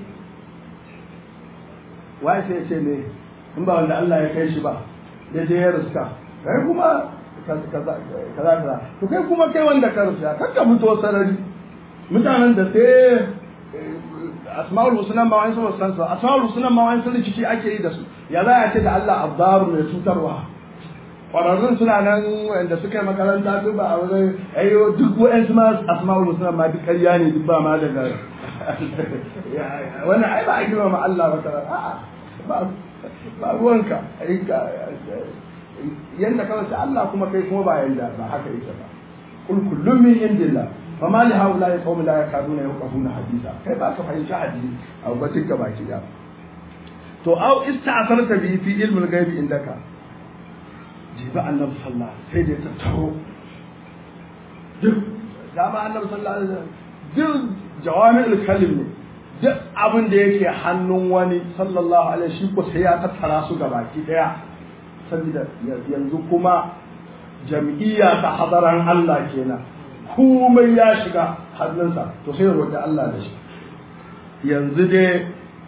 wai sai ce ne in ba wanda Allah ya kai shi ba ya je ya riska kai kuma kaza kaza to kai kuma kai wanda ka riska kar ka fito sarari mutanen da sai asma'ul husna ma wani sun san su asma'ul husna ma wani sun rikici ake yi da su ya za a ce da Allah abdaru mai cutarwa kwararrun suna nan wanda suka yi makaranta duk ba a wani ayo duk wa'ansu ma asma'ul husna ma duk ƙarya ne duk ba ma daga wannan ai ba a girma ma Allah ba tara a'a ba ba ruwanka yanda kawai sai Allah kuma kai kuma ba yanda ba haka yake ba kul kullum min indillah فما لهؤلاء القوم لا يكادون يفقهون حديثا kai ba ka fahimci hadisi a bakin ka baki da to au ista'sarta bi fi ilmi al-ghaib indaka jiba annabi sallallahu sai da ta taro duk da ba annabi sallallahu alaihi wasallam duk jawami'ul kalim ne duk abin da yake hannun wani sallallahu alaihi shi ko sai ya tattara su gabaki daya saboda yanzu kuma jam'iyya ta hadaran Allah kenan komai ya shiga hannunsa to sai ya roƙi Allah da shi yanzu dai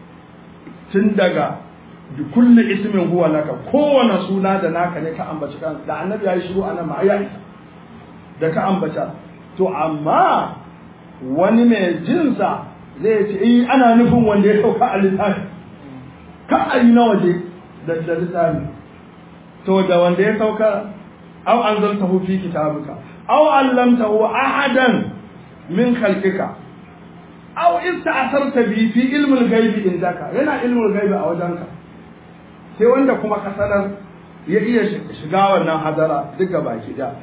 tun daga bi kulli ismin huwa laka kowane suna da naka ne ka ambaci kan da annabi ya yi shiru anan ma ya da ka ambata to amma wani mai jinsa zai ce eh ana nufin wanda ya sauka a littafi ka a yi na waje da littafi to da wanda ya sauka au anzaltahu fi kitabika أو علمته أحدا من خلقك أو استأثرت به في علم الغيب عندك هنا علم الغيب أو جنك sai wanda kuma ka sanar ya iya shiga wannan hadara duka baki da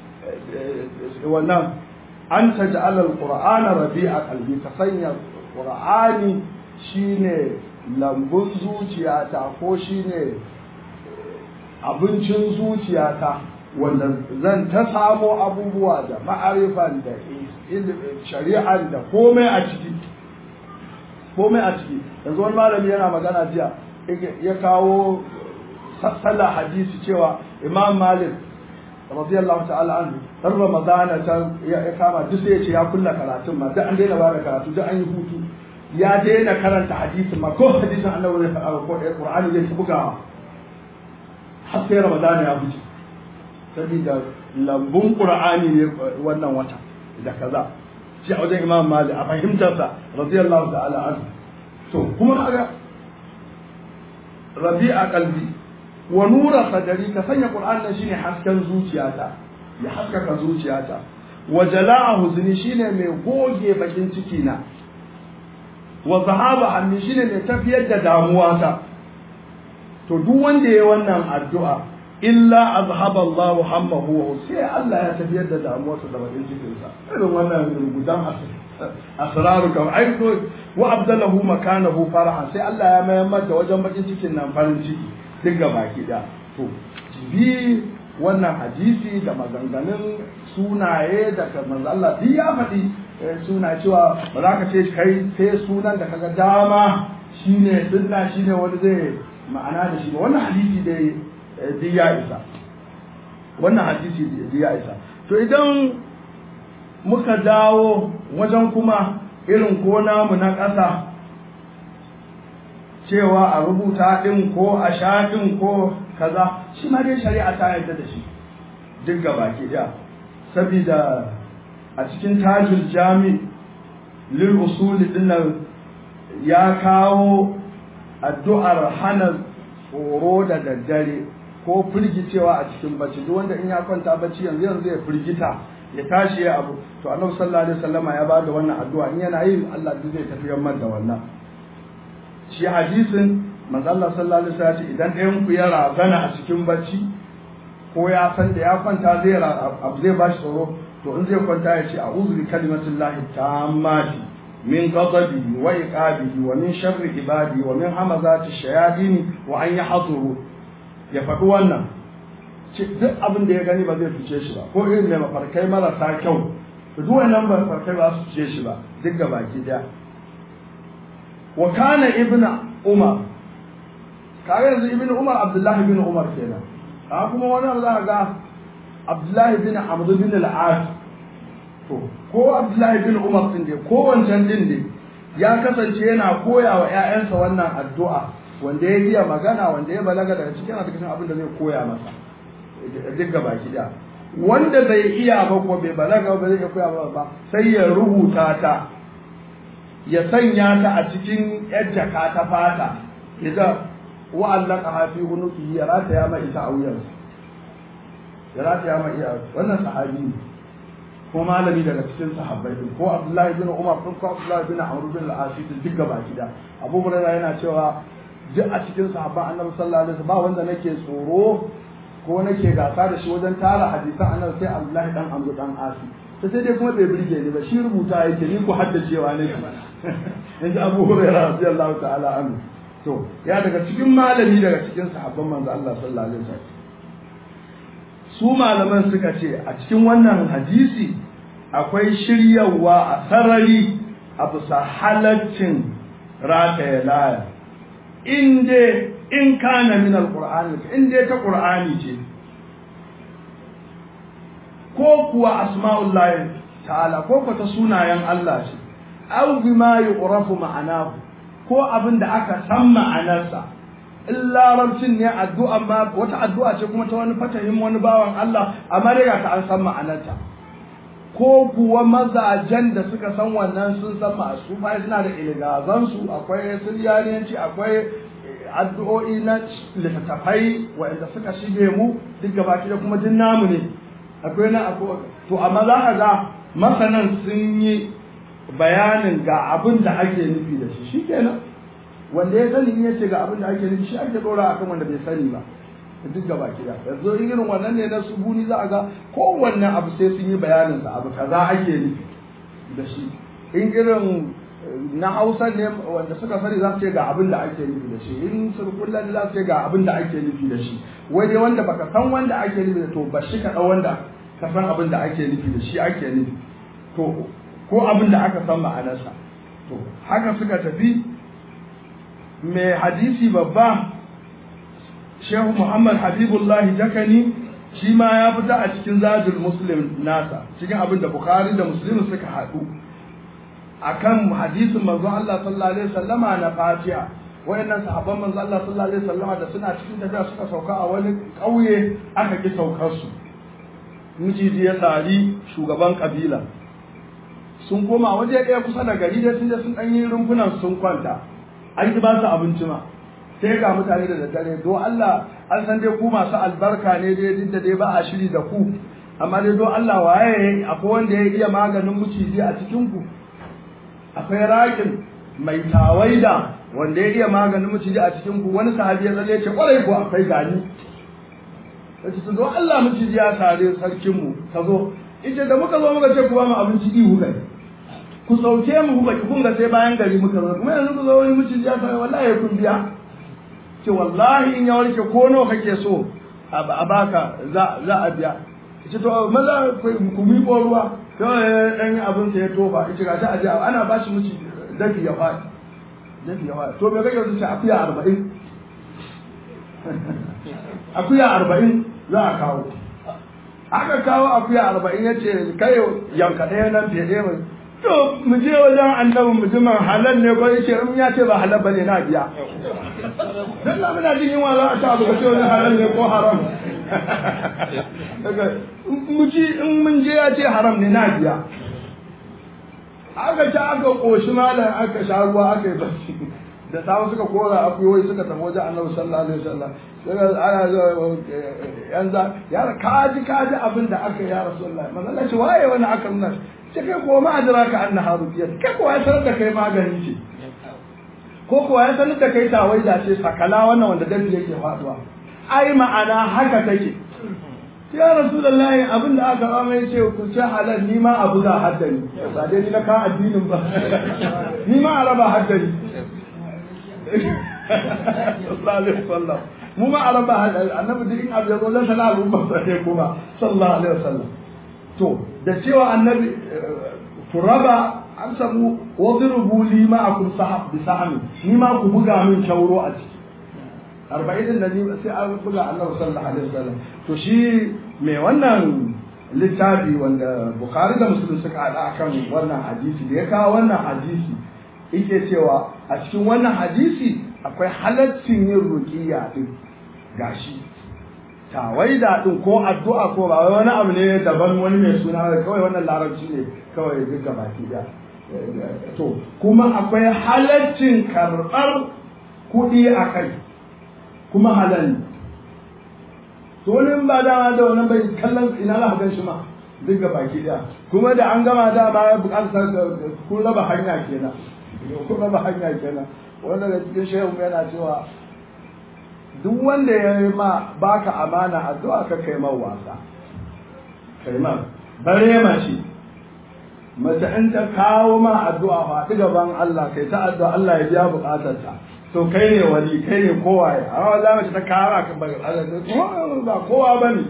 wannan an ta ja'ala alqur'ana rabi'a qalbi ka sanya qur'ani shine lambun zuciyata ko shine abincin zuciyata wanda zan ta samo abubuwa da ma'arifan da shari'an da komai a ciki komai a ciki yanzu wani malami yana magana jiya ya kawo sallah hadisi cewa imam malik radiyallahu ta'ala anhu dan ramadana ta ya kama duk sai ya ce ya kulla karatun ma duk an daina ba da karatu duk an yi hutu ya daina karanta hadisin ma ko hadisin annabi ne ko qur'ani zai buga har sai ramadana ya fice saboda lambun qur'ani ne wannan wata da kaza shi a wajen imam malik a fahimtarsa radiyallahu ta'ala anhu to kuma kaga rabi'a qalbi wa nura sadari ka sanya qur'an nan shine hasken zuciyata ya haskaka zuciyata wa jala'a huzni shine mai goge bakin ciki na wa zahaba hammi shine mai tafiyar da damuwata to duk wanda yayi wannan addu'a illa azhaba Allah hammahu wa sai Allah ya tafiyar da damuwarsa da bakin cikin sa irin wannan gudan asraru kam ai ko wa abdalahu makanahu faraha sai Allah ya mayar da wajen bakin cikin nan farin ciki duk baki da to bi wannan hadisi da maganganun sunaye da manzo Allah duk ya faɗi suna cewa ba za ka ce kai sai sunan da kaga dama shine sunna shine wani zai ma'ana da shi ba wannan hadisi dai duk ya isa wannan hadisi duk ya isa to idan muka dawo wajen kuma irin ko namu na ƙasa cewa a rubuta ɗin ko a sha ɗin ko kaza shi ma dai shari'a ta yarda da shi duk gaba ke da saboda a cikin tajul jami lil usuli dinnan ya kawo addu'ar hana tsoro da daddare ko firgicewa a cikin bacci duk wanda in ya kwanta bacci yanzu yanzu ya firgita ya tashi ya abu to annabi sallallahu alaihi wasallama ya bada wannan addu'a in yana yi Allah duk zai tafiyar da wannan shi hadisin manzo Allah sallallahu alaihi wasallam idan ɗayan ku ya razana a cikin bacci ko ya san da ya kwanta zai abu zai bashi tsoro to in zai kwanta ya ce a'udhu bi kalimatillahi tammati min ghadabihi wa iqabihi wa min sharri ibadi wa min hamazati shayatin wa an yahduru ya faɗi wannan duk abin da ya gani ba zai fice shi ba ko irin mai mafarkai marasa kyau duk wannan mafarkai ba su fice shi ba duk ga baki daya wa kana ibnu umar kaga yanzu ibnu umar abdullahi ibn umar kenan a kuma wani za ga abdullahi bin amr bin al-as to ko abdullahi bin umar din dai ko wancan din dai ya kasance yana koya wa ƴaƴansa wannan addu'a wanda ya iya magana wanda ya balaga daga cikin cikin abin da zai koya masa duk gaba da wanda bai iya ba ko bai balaga ba zai koya ba ba sai ya rubuta ta ya sanya ta a cikin yar jaka ta fata ya ga wa'allaka hafi hunuki ya rataya mai ita a wuyansa ya rataya mai iya wannan sahabi ne ko malami daga cikin sahabbai din ko Abdullahi bin Umar ko Abdullahi bin Amr bin al-As duk gaba gida Abu Hurairah yana cewa duk a cikin sahabban Annabi sallallahu alaihi wasallam ba wanda nake tsoro ko nake gasa da shi wajen tara hadisan Annabi sai Abdullahi dan Amr dan As ta sai dai kuma bai burge ni ba shi rubuta yake ni ko haddacewa ne yanzu Abu Hurairah radiyallahu ta'ala anhu to ya daga cikin malami daga cikin sahabban manzo Allah sallallahu alaihi wasallam su malaman suka ce a cikin wannan hadisi akwai shiryawa a sarari a bisa halaccin rataya laya in dai in kana min alqur'ani in dai ta qur'ani ce ko kuwa asma'ullahi ta'ala ko ko ta sunayen Allah ce aw bima yu'rafu ma'anahu ko abin da aka san ma'anarsa in larabcin ne addu'a ma wata addu'a ce kuma ta wani fatahin wani bawan Allah amma dai ta an san ma'anarta ko kuwa mazajen da suka san wannan sun san ma su fa suna da ilgazan su akwai suryaniyanci akwai addu'o'i na littattafai waɗanda suka shige mu duk gabaki da kuma duk namu ne akwai na akwai to amma za ka ga masanan sun yi bayanin ga abin da ake nufi da shi shikenan wanda ya sani in yace ga abin da ake nufi shi ake dora akan wanda bai sani ba duk gaba kida yanzu in irin wannan ne na subuni za a ga kowanne abu sai sun yi bayanin sa abu kaza ake nufi da shi in irin na Hausa ne wanda suka sani za su ce ga abin da ake nufi da shi in surkullan ne za su ce ga abin da ake nufi da shi wai dai wanda baka san wanda ake nufi da to ba shi ka dau wanda ka san abin da ake nufi da shi ake nufi to ko abin da aka san ma'anarsa to haka suka tafi mai hadisi babba shehu muhammad habibullah jakani shi ma ya fita a cikin zajul muslim nasa cikin abin da bukhari da muslim suka haɗu akan hadisin manzo Allah sallallahu alaihi wasallama na fatiha wayannan sahabban manzo Allah sallallahu alaihi wasallama da suna cikin tafiya suka sauka a wani ƙauye aka ki saukar su miji ya tsari shugaban kabila sun koma waje ɗaya kusa da gari da sun je sun ɗan yi rumfunan sun kwanta an ki ba su abinci ma sai ga mutane da daddare do Allah an san dai ku masu albarka ne dai duk da dai ba a shiri da ku amma dai do Allah waye akwai wanda ya iya maganin muciji a cikin ku akwai rakin mai tawaida wanda ya iya maganin muciji a cikin ku wani sahabi ya zalle ce kwarai ko akwai gani sai su do Allah muciji ya tare sarkin mu ka zo ita da muka zo muka ce ku ba mu abinci ihu kai ku sauke mu ku baki kun ga sai bayan gari muka zo kuma yanzu ku zo wani mutum ya sai wallahi kun biya ce wallahi in ya warke ko nawa kake so a baka za za a biya ce to maza ku mi ko ruwa kawai dan yi abin sa ya tofa ce ga ta aje ana ba shi miki dafi ya faɗi dafi ya faɗi to me kake so ce akuya 40 akuya 40 za a kawo aka kawo akuya arba'in ya ce kai yanka ɗaya nan fiye ɗaya mai to mu je wajen annabin mutumin halal ne ko yace in ya ce ba halal bane na biya dan na muna jin yunwa za a ta abu ka ce wani halal ne ko haram daga mu ji in mun je ya ce haram ne na biya aka ci aka koshi malam aka sha ruwa aka yi barci da samu suka kora akuyoyi suka tafi wajen annabi sallallahu alaihi wasallam daga ana zuwa yanzu ya kaji kaji abin da aka ya rasulullah manzo Allah ce waye wani aka nuna ce kai ko ma adraka anna harufiya kai ko ya sanar da kai magani ce ko ko ya sanar da kai tawaida ce sakala wannan wanda dabi yake faduwa ai ma'ana haka take ya rasulullahi abin da aka ba mai ce ku ci halal ni ma abu da haddani ba dai ni na ka addinin ba ni ma araba haddani sallallahu alaihi wasallam mu ma araba annabi duk in abu ya zo lan sana al'umma sai kuma sallallahu alaihi wasallam to da cewa annabi turaba an samu wadrubu li ma'akum sahab bi sahmi ni ma ku buga min shauro a ciki arba'in din nan sai an buga annabi sallallahu alaihi wasallam to shi mai wannan littafi wanda Bukhari da Muslim suka haɗa akan wannan hadisi da ya kawo wannan hadisi yake cewa a cikin wannan hadisi akwai halaccin yin ruqiyya din gashi tawaida din ko addu'a ko ba wani abu ne daban wani mai suna kawai wannan larabci ne kawai duk baki da to kuma akwai halaccin karɓar kuɗi a kai kuma halal to wani ba dama da wani bai kallon ina za gan shi ma duk baki da kuma da an gama da ba ya bukatar kun raba hanya kenan kun raba hanya kenan wanda da cikin shehu yana cewa duk wanda ya yi ma baka amana addu'a ka kai man wasa kai man bare mace mace in ta kawo ma addu'a faɗi gaban Allah kai ta addu'a Allah ya biya buƙatarta to kai ne wali kai ne kowa ya amma wallahi mace ta kawo ka ba kowa bane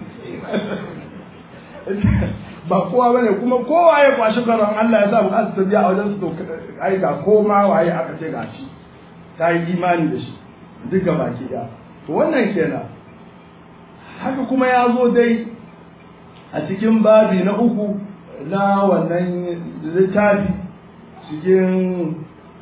ba kowa bane kuma kowa ya kwashi garon Allah ya sa buƙatar ta biya a wajen su to ai ga koma waye aka ce gashi ta yi imani da shi duka baki ɗaya to wannan kenan haka kuma ya zo dai a cikin babi na uku na wannan littafi cikin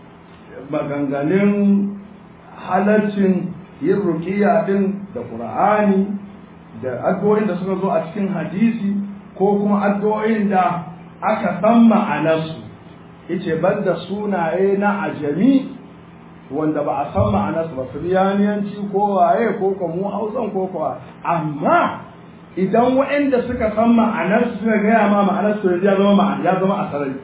maganganun halarcin yin rukiya din da ƙur'ani da addu'o'in da suka zo a cikin hadisi ko kuma addu'o'in da aka san ma'anarsu yace banda sunaye na ajami wanda ba a san ma'anarsu ba firiyaniyanci ko waye ko ko mu hausan ko ko amma idan waɗanda suka san ma'anarsu suka gaya ma ma'anarsu ya zama ma'ana ya zama a sarari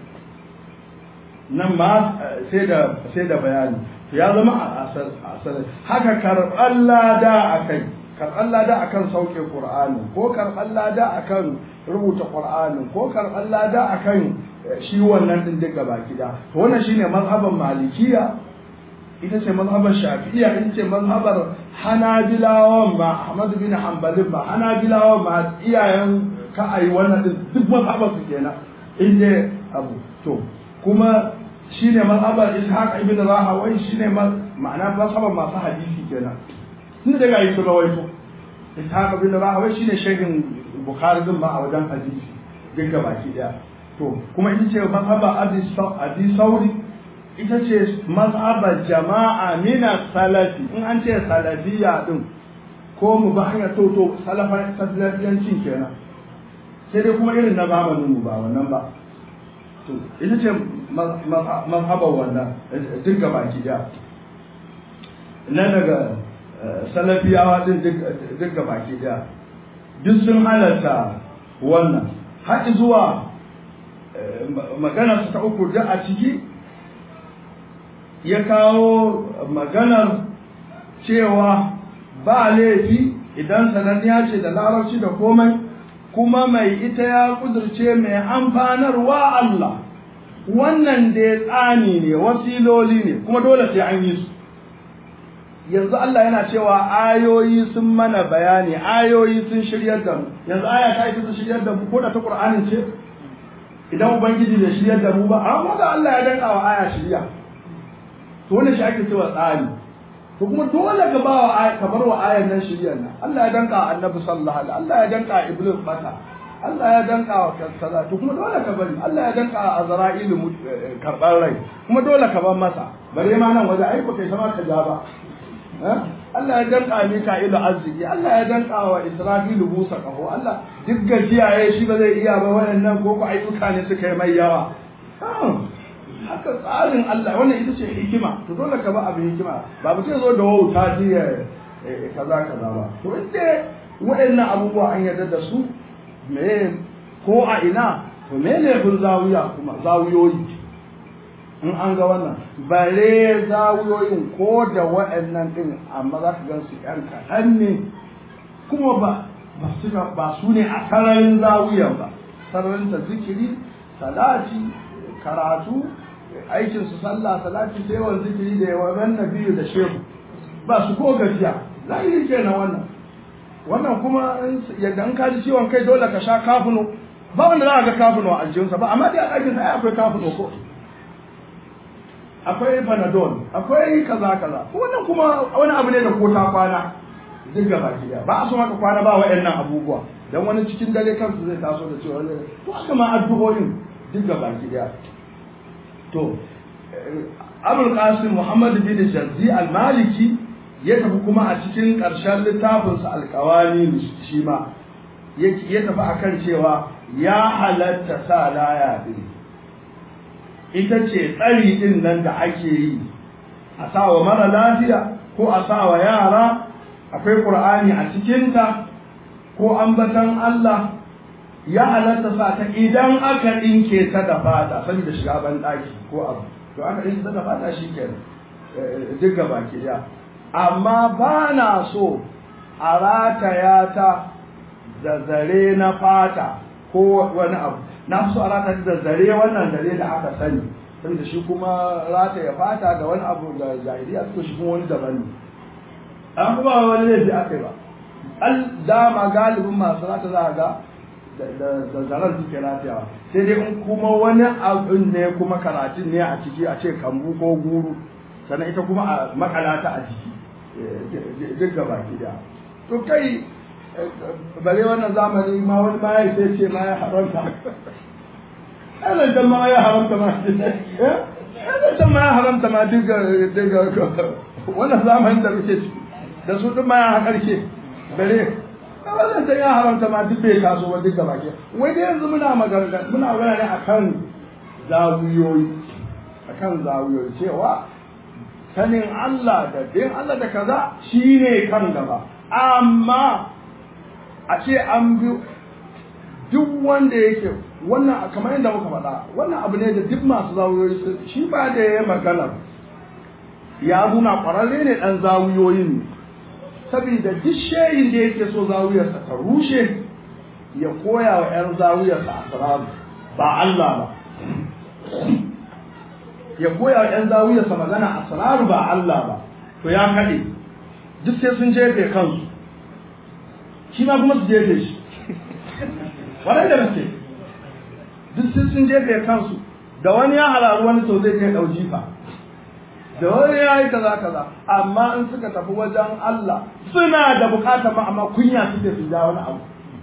nan ma sai da sai da bayani ya zama a sarari haka karɓar lada a kai karɓar lada a kan sauke ƙur'ani ko karɓar lada a kan rubuta ƙur'ani ko karɓar lada a kan shi wannan ɗin duk gaba gida to wannan shine mazhaban malikiya ita ce mazhabar shafi'iyya ita ce mazhabar hanabilawan ma ahmad bin hanbalin ma hanabilawan ma iyayen ka ayi wannan din duk mazhabar su kenan inda abu to kuma shine mazhabar ishaq ibn rahawai shine ma'ana mazhabar masu hadisi kenan tun daga yi sun rawaito ishaq ibn rahawai shine shehin bukhari din ma a wajen hadisi duk baki daya to kuma ita ce mazhabar abi sauri ita ce mazhabar jama'a mina salafi in an ce salafiya din ko mu ba hanyar to to salafiyancin kenan sai dai kuma irin na zamanin mu ba wannan ba to ita ce mazhabar wannan duk gaba ki da na daga salafiyawa din duk gaba ki da duk sun halarta wannan har zuwa magana su ta uku da a ciki ya kawo maganar cewa ba laifi idan sananniya ce da larabci da komai kuma mai ita ya kudurce mai amfanarwa Allah wannan da ya tsani ne wasiloli ne kuma dole sai an yi su yanzu Allah yana cewa ayoyi sun mana bayani ayoyi sun shiryar da mu yanzu aya ta yi sun shiryar da mu ko da ta Qur'anin ce idan ubangiji bai shiryar da mu ba amma da Allah ya danka wa aya shirya to wannan shi ake cewa tsari to kuma dole ka ba wa ka bar wa ayan nan shiryar nan Allah ya danka annabi sallallahu alaihi Allah ya danka iblis bata Allah ya danka wa kaza to kuma dole ka bari Allah ya danka azra'ilu karban rai kuma dole ka bar masa bare ma nan waje ai ko kai sama ka ja ba Allah ya danka Mika'ilu arziki Allah ya danka wa Israfilu busa kaho Allah duk gajiya ya shi ba zai iya ba waɗannan ko ko ayyuka ne suka yi mai yawa haka tsarin Allah wannan ita ce hikima to dole ka ba abin hikima ba mutum zo da wauta ji ya kaza kaza ba to inda waɗannan abubuwa an yarda da su me ko a ina to me ne bin zawiya kuma zawiyoyi in an ga wannan bare zawiyoyin ko da waɗannan ɗin amma za ka gan su ƴan kaɗan ne kuma ba ba su ba su ne a sararin zawiyan ba sararin ta zikiri salati karatu aikin su sallah salati sai yawan zikiri da yawan nabiyu da shehu ba su ko gajiya zahiri kenan wannan wannan kuma yadda an kaji ciwon kai dole ka sha kafuno ba wanda za a ga kafuno a aljihunsa ba amma dai a ɗakin sa akwai kafuno ko akwai panadol akwai kaza kaza wannan kuma wani abu ne da ko ta kwana duk gaba ki ba a so maka kwana ba wa'annan abubuwa dan wani cikin dare kansu zai taso da cewa to haka ma addu'o'in duk ga baki daya to abul qasim muhammad bin jazzi al-maliki ya tafi kuma a cikin ƙarshen littafinsa alƙawani shi ma ya tafi akan cewa ya halatta sa laya din ita ce tsari din nan da ake yi a sa wa mara lafiya ko a sa wa yara akwai ƙur'ani a cikinta ko ambatan Allah ya halatta sa ta idan aka ɗinke ta da fata saboda shiga ban ɗaki ko abu to aka ɗinke ta da fata shi kenan duk gaba ke ya amma ba na so a rataya ta da zare na fata ko wani abu na so a rataya da zare wannan zare da aka sani saboda shi kuma rataya fata da wani abu da jahiliya suka shi kuma wani daban ne an kuma wani laifi aka yi ba al dama galibin masu rata za a ga da zaren suke ratayawa sai dai in kuma wani abin ne kuma karatun ne a ciki a ce kambu ko guru sannan ita kuma a makalata a ciki duk gaba gida to kai bare wannan zamani ma wani ma ya sai ce ma ya haramta ana da ma ya haramta ma ana da ma ya haramta ma duk wannan zamanin da muke ciki da su duk ma ya hakarke bare wannan sai ya haramta ma duk bai taso ba duk gaba ke wai dai yanzu muna magana muna magana ne akan zawiyoyi akan zawiyoyi cewa sanin Allah da bin Allah da kaza shine kan gaba amma a ce an bi duk wanda yake wannan kamar yadda muka faɗa wannan abu ne da duk masu zawiyoyi shi ba da ya magana ya nuna ƙwararre ne ɗan zawiyoyin ne saboda duk shehin da yake so zawiyarsa ta rushe ya koya wa 'yan zawiyarsa asiraru ba Allah ba ya koya wa 'yan zawiyarsa magana asiraru ba Allah ba to ya kaɗe duk sai sun jefe kansu shi ma kuma su jefe shi wadai da gaske duk sai sun jefe kansu da wani ya halaru wani to zai kai ɗau jifa da wani ya yi kaza kaza amma in suka tafi wajen Allah suna da bukatar ma amma kunya suke su ja wani abu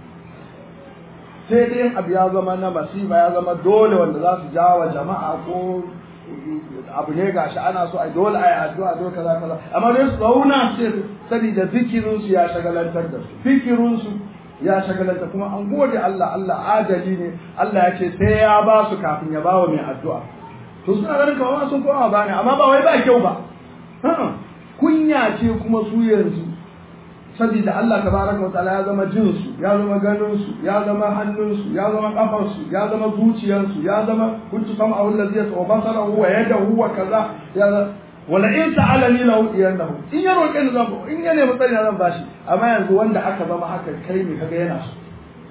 sai dai abu ya zama na masifa ya zama dole wanda za su ja wa jama'a ko abu ne gashi ana so a dole a yi addu'a dole kaza kaza amma dai su zauna su saboda zikirin su ya shagalantar da su fikirin su ya shagalanta kuma an gode Allah Allah adali ne Allah ya ce sai ya ba su kafin ya ba wa mai addu'a to suna ganin kamar sun koma ba ne amma ba wai ba kyau ba kunya ce kuma su yanzu saboda Allah tabaraka wataala ya zama jin su ya zama ganin su ya zama hannun su ya zama kafar su ya zama zuciyar su ya zama kuntu sama a wallazi ya tsawo basara huwa yadahu wa kaza ya wala in sa'alani lahu iyannahu in ya roƙe ni zan in ya nemi tsari zan bashi amma yanzu wanda aka zama haka kai ne kaga yana so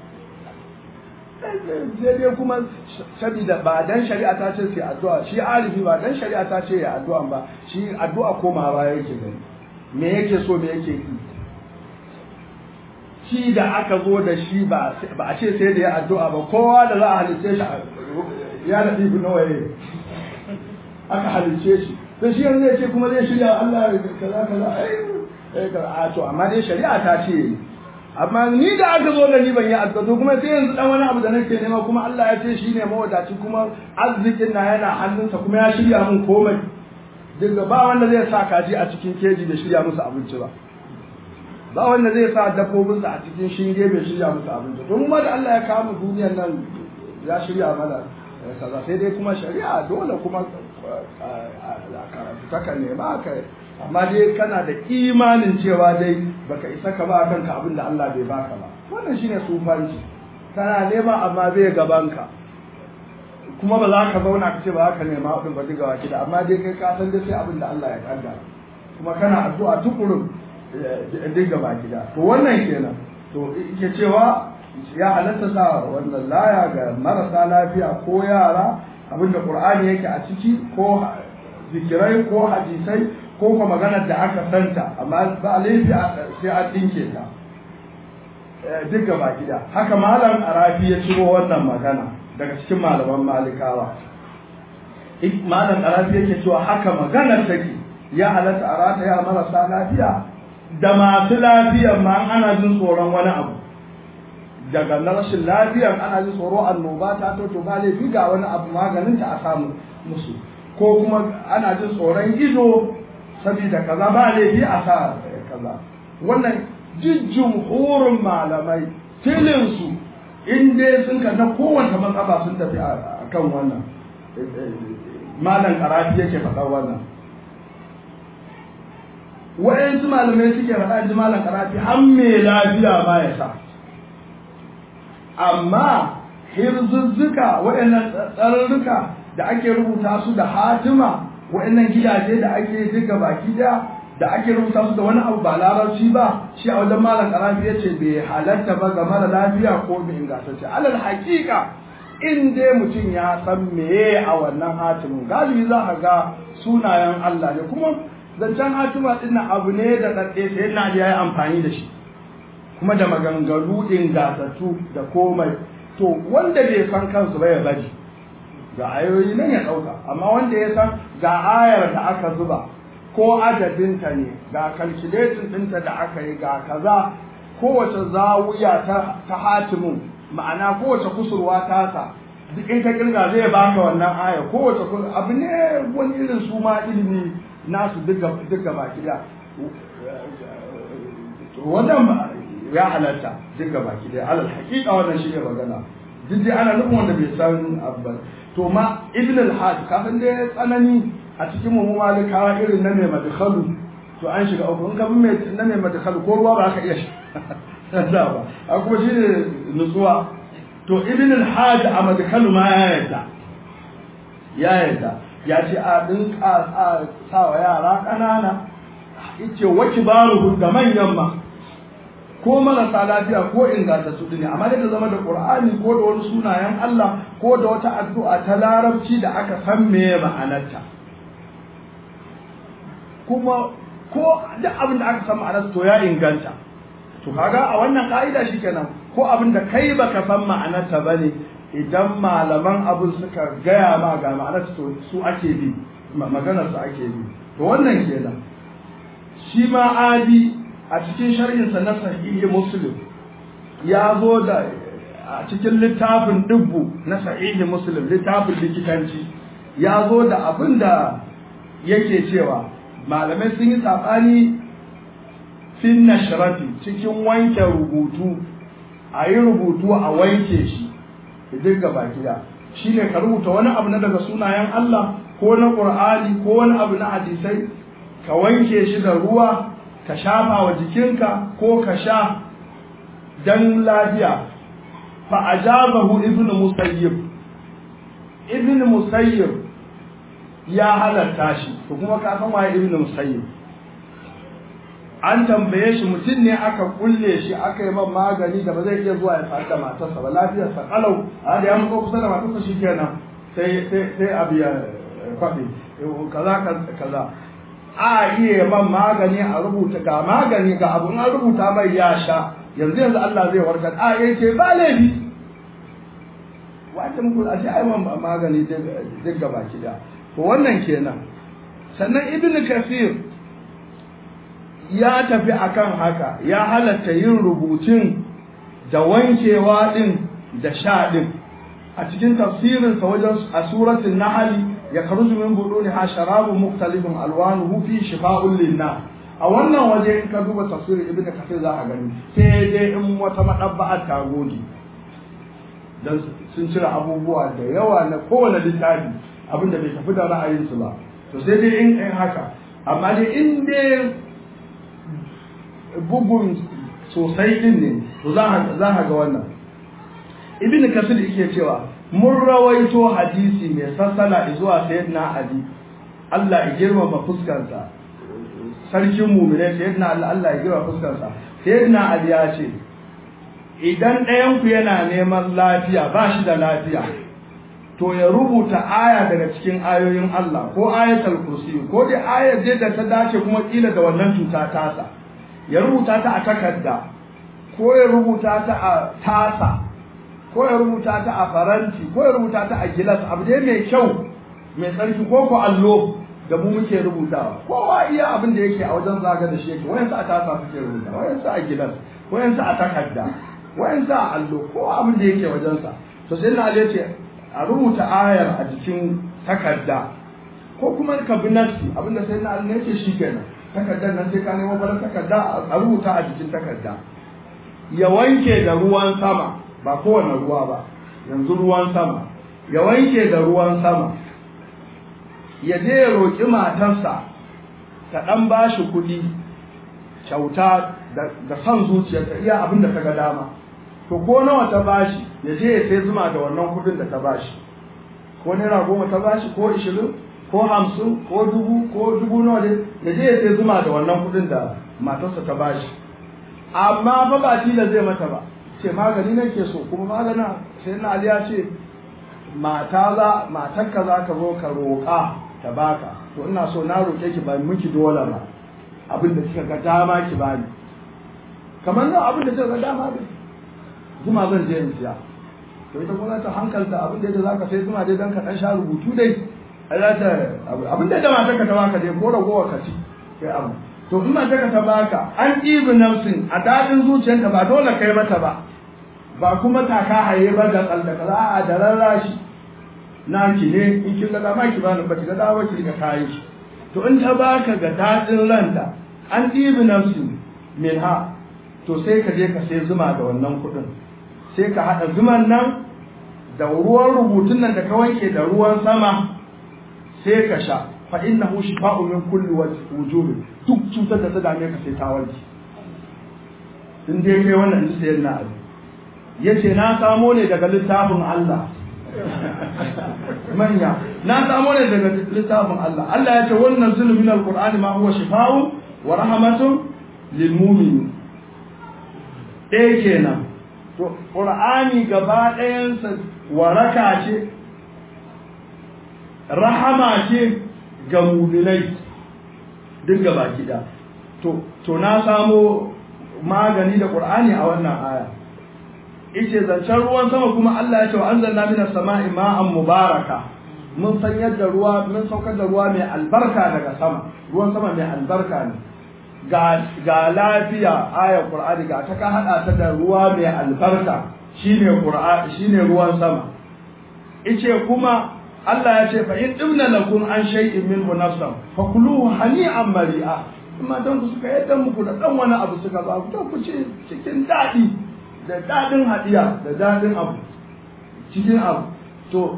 sai dai kuma saboda ba dan shari'a ta ce sai addu'a shi alifi ba dan shari'a ta ce ya addu'a ba shi addu'a koma ba yake gani me yake so me yake yi shi da aka zo da shi ba a ce sai da ya addu'a ba kowa da za a halice shi ya da ibi nawa ne aka halice shi to shi yanzu ya ce kuma zai shirya Allah kaza kaza ai a to amma dai shari'a ta ce amma ni da aka zo da ni ban yi addu'a kuma sai yanzu dan wani abu da nake nema kuma Allah ya ce shine mawadaci kuma arzikin na yana hannunsa kuma ya shirya mun komai daga ba wanda zai sa kaji a cikin keji da shirya musu abinci ba ba wanda zai sa dabbobinsa a cikin shinge bai shirya musu abinci to ma da Allah ya kawo mu duniyar nan ya shirya mana kaza sai dai kuma shari'a dole kuma karatu taka nema ka amma dai kana da imanin cewa dai baka isa ka ba kanka abin da Allah bai baka ba wannan shine sufanci kana nema amma bai gaban ka kuma ba za ka zauna ka ce ba za ka nema abin ba diga waki da amma dai kai ka san dai sai abin da Allah ya kaddara kuma kana addu'a tukurun diga baki da to wannan kenan to yake cewa ya halatta sa wannan laya ga marasa lafiya ko yara abinda qur'ani yake a ciki ko zikirai ko hadisai ko kuma maganar da aka santa amma ba laifi sai an dinke ta duk gaba gida haka malam arafi ya ciro wannan magana daga cikin malaman malikawa malam arafi yake cewa haka maganar take ya halatta a rata ya marasa lafiya da masu lafiya ma ana jin tsoron wani abu daga na rashin lafiyar ana ji tsoro annoba ta to to ba laifi ga wani abu maganin ta a samu musu ko kuma ana jin tsoron ido saboda kaza ba laifi a sa kaza wannan jijjin horin malamai tilinsu in dai sun ka na kowace matsala sun tafi a kan wannan malam karafi yake faɗa wannan wa'yansu malamai suke faɗa ji malam karafi har mai lafiya ba ya sa amma hirzuzzuka waɗannan tsarurruka da ake rubuta su da hatima waɗannan gidaje da ake duka baki da da ake rubuta su da wani abu ba larabci ba shi a wajen malam karafi ya ce bai halatta ba ga mara lafiya ko bai ingantacce alal haƙiƙa in dai mutum ya san meye a wannan hatimin galibi za ka ga sunayen Allah ne kuma zancen hatima ɗin abu ne da ɗaɗɗe sai na ya yi amfani da shi kuma da maganganu ingantattu da komai to wanda bai san kansu ba ya bari ga ayoyi nan ya ɗauka amma wanda ya san ga ayar da aka zuba ko adadinta ne ga calculating ɗinta da aka yi ga kaza kowace zawuya ta, ta hatimin ma'ana kowace kusurwa tasa duk in ka kirga zai baka wannan aya kowace abu ne wani irin su ma ilimi nasu duk baki da wannan ya halatta duk baki da alal haƙiƙa wannan shi ne magana duk dai ana nufin wanda bai san abu to ma ibn al-hajj kafin dai tsanani a cikin mu malikawa irin na mai madkhalu to an shiga uku in ka bi mai na mai madkhalu ko ruwa ba ka iya sha ba a kuma shi ne nutsuwa to ibn al-hajj a madkhalu ma ya yarda ya yarda ya ce a din a sa wa yara ƙanana yace wa kibaruhu da manyan ma ko marasa lafiya ko ingantattu ne amma da zama da qur'ani ko da wani sunayen Allah ko da wata addu'a ta larabci da aka san me ma'anarta kuma ko duk abin da aka san ma'anarsa to ya inganta to kaga a wannan ka'ida shikenan ko abin da kai baka san ma'anarta bane idan malaman abin suka gaya ma ga ma'anarta to su ake bi maganar su ake bi to wannan kenan shi ma adi a cikin sharhinsa na sahihi muslim ya zo da a cikin littafin dubbu na sahihi muslim littafin likitanci ya zo da abin da yake cewa malamai sun yi saɓani fin nashrati cikin wanke rubutu a yi rubutu a wanke shi duk gaba gida shi ne ka rubuta wani abu na daga sunayen Allah ko na ƙur'ani ko wani abu na hadisai ka wanke shi da ruwa ka shafa wa jikinka ko ka sha dan lafiya fa ajabahu ibnu musayyib ibnu musayyib ya halatta shi to kuma ka san waye ibnu musayyib an tambaye shi mutum ne aka kulle shi aka yi man magani da ba zai iya zuwa ya faɗi da matarsa ba lafiyarsa kalau a da ya mutu kusa da matarsa shikenan sai sai sai abu ya kwaɗe kaza kaza a iya man magani a rubuta ga magani ga abu an rubuta mai ya sha yanzu yanzu Allah zai warkar a ya ce ba laifi wanda muku a ce ai man magani duk gaba ki da to wannan kenan sannan ibn kasir ya tafi akan haka ya halatta yin rubutun da wankewa din da sha din a cikin tafsirinsa wajen a suratul nahl يخرج من بطونها شراب مختلف الوانه فيه شفاء للناس a wannan waje in ka duba tafsirin ibn kasir za ka gani sai dai in wata madabba'a ta gode dan sun cire abubuwa da yawa na kowane littafi abinda bai tafi da ra'ayinsu ba to sai dai in in haka amma dai in dai bugun sosai din ne to za ka ga wannan ibn kasir yake cewa mun rawaito hadisi mai sassala zuwa sayyidina ali Allah ya girmama fuskarsa sarkin mu'mine sayyidina Allah Allah ya girmama fuskarsa sayyidina ali ya ce idan ɗayan ku yana neman lafiya ba shi da lafiya to ya rubuta aya daga cikin ayoyin Allah ko ayatul kursi ko dai ayar da ta dace kuma kila da wannan cuta tasa ya rubuta ta a takarda ko ya rubuta ta a tasa ko ya rubuta ta a faranti ko ya rubuta ta a gilas abu dai mai kyau mai tsarki ko ko allo da mu muke rubutawa kowa iya abin da yake a wajen zaga da shi yake wayansu a tasa suke rubuta wayansu a gilas wayansu a takarda wayan sa allo ko abin da yake wajensa to sai na ali ce a rubuta ayar a jikin takarda ko kuma ka bi nafsi abin da sai na ali ne ce shikenan takardar nan sai ka nemo farar takarda a rubuta a jikin takarda ya wanke da ruwan sama ba kowane ruwa ba yanzu ruwan sama ya wanke da ruwan sama ya je ya roƙi matarsa ta ɗan ba shi kuɗi kyauta da son zuciyarta iya abin da ta ga dama to ko nawa ta bashi ya je ya sai zuma da wannan kuɗin da ta bashi ko naira goma ta bashi ko ishirin ko hamsin ko dubu ko dubu nawa dai ya je ya sai zuma da wannan kuɗin da matarsa ta bashi amma fa ba tila zai mata ba ce magani nake so kuma magana sai na aliya ce mata za matarka za ka zo ka roƙa ta baka to ina so na roƙe ki ba miki dole ba abin da kika ga dama ki bani kamar nan abin da kika ga dama ne zuma zan je in siya to ita kuma ta hankalta abin da za ka sai zuma dai dan ka dan sha rubutu dai za ta abin da da matarka ta baka dai ko ragowa ka ci kai abu to in matarka ta baka an ɗibi nafsin a daɗin zuciyarta ba dole kai mata ba ba kuma taka haye ba da tsallaka za a da rarrashi na ki ne in kin ga dama ki bani ba ki ga dama ki ga kayi shi to in ta baka ga dadin ranta an ɗibi nafsin min ha to sai ka je ka sai zuma da wannan kuɗin sai ka haɗa zuman nan da ruwan rubutun nan da ka wanke da ruwan sama sai ka sha fa innahu shifa'un min kulli wujubi duk cutar da ta dame ka sai ta warke in dai kai wannan ji sayar na abu yace na samo ne daga littafin Allah manya na samo ne daga littafin Allah Allah ya ce wannan zulu min alqur'ani ma huwa shifa'un wa rahmatun lil mu'minin ɗaya kenan to qur'ani gaba ɗayansa waraka ce rahama ce ga mu'minai duk gaba kida to to na samo magani da qur'ani a wannan aya ice zancen ruwan sama kuma Allah ya ce wa anzalna minas sama'i ma'an mubaraka mun san yadda ruwa mun saukar da ruwa mai albarka daga sama ruwan sama mai albarka ne ga ga lafiya ayar qur'ani ga ta ka hada ta da ruwa mai albarka shine qur'ani shine ruwan sama ice kuma Allah ya ce fa in dimna lakum an shay'in minhu nafsan fakuluhu hani'an mari'a amma dan ku suka yadda muku da dan wani abu suka ba ku ku ci cikin dadi da dadin hadiya da dadin abu cikin abu to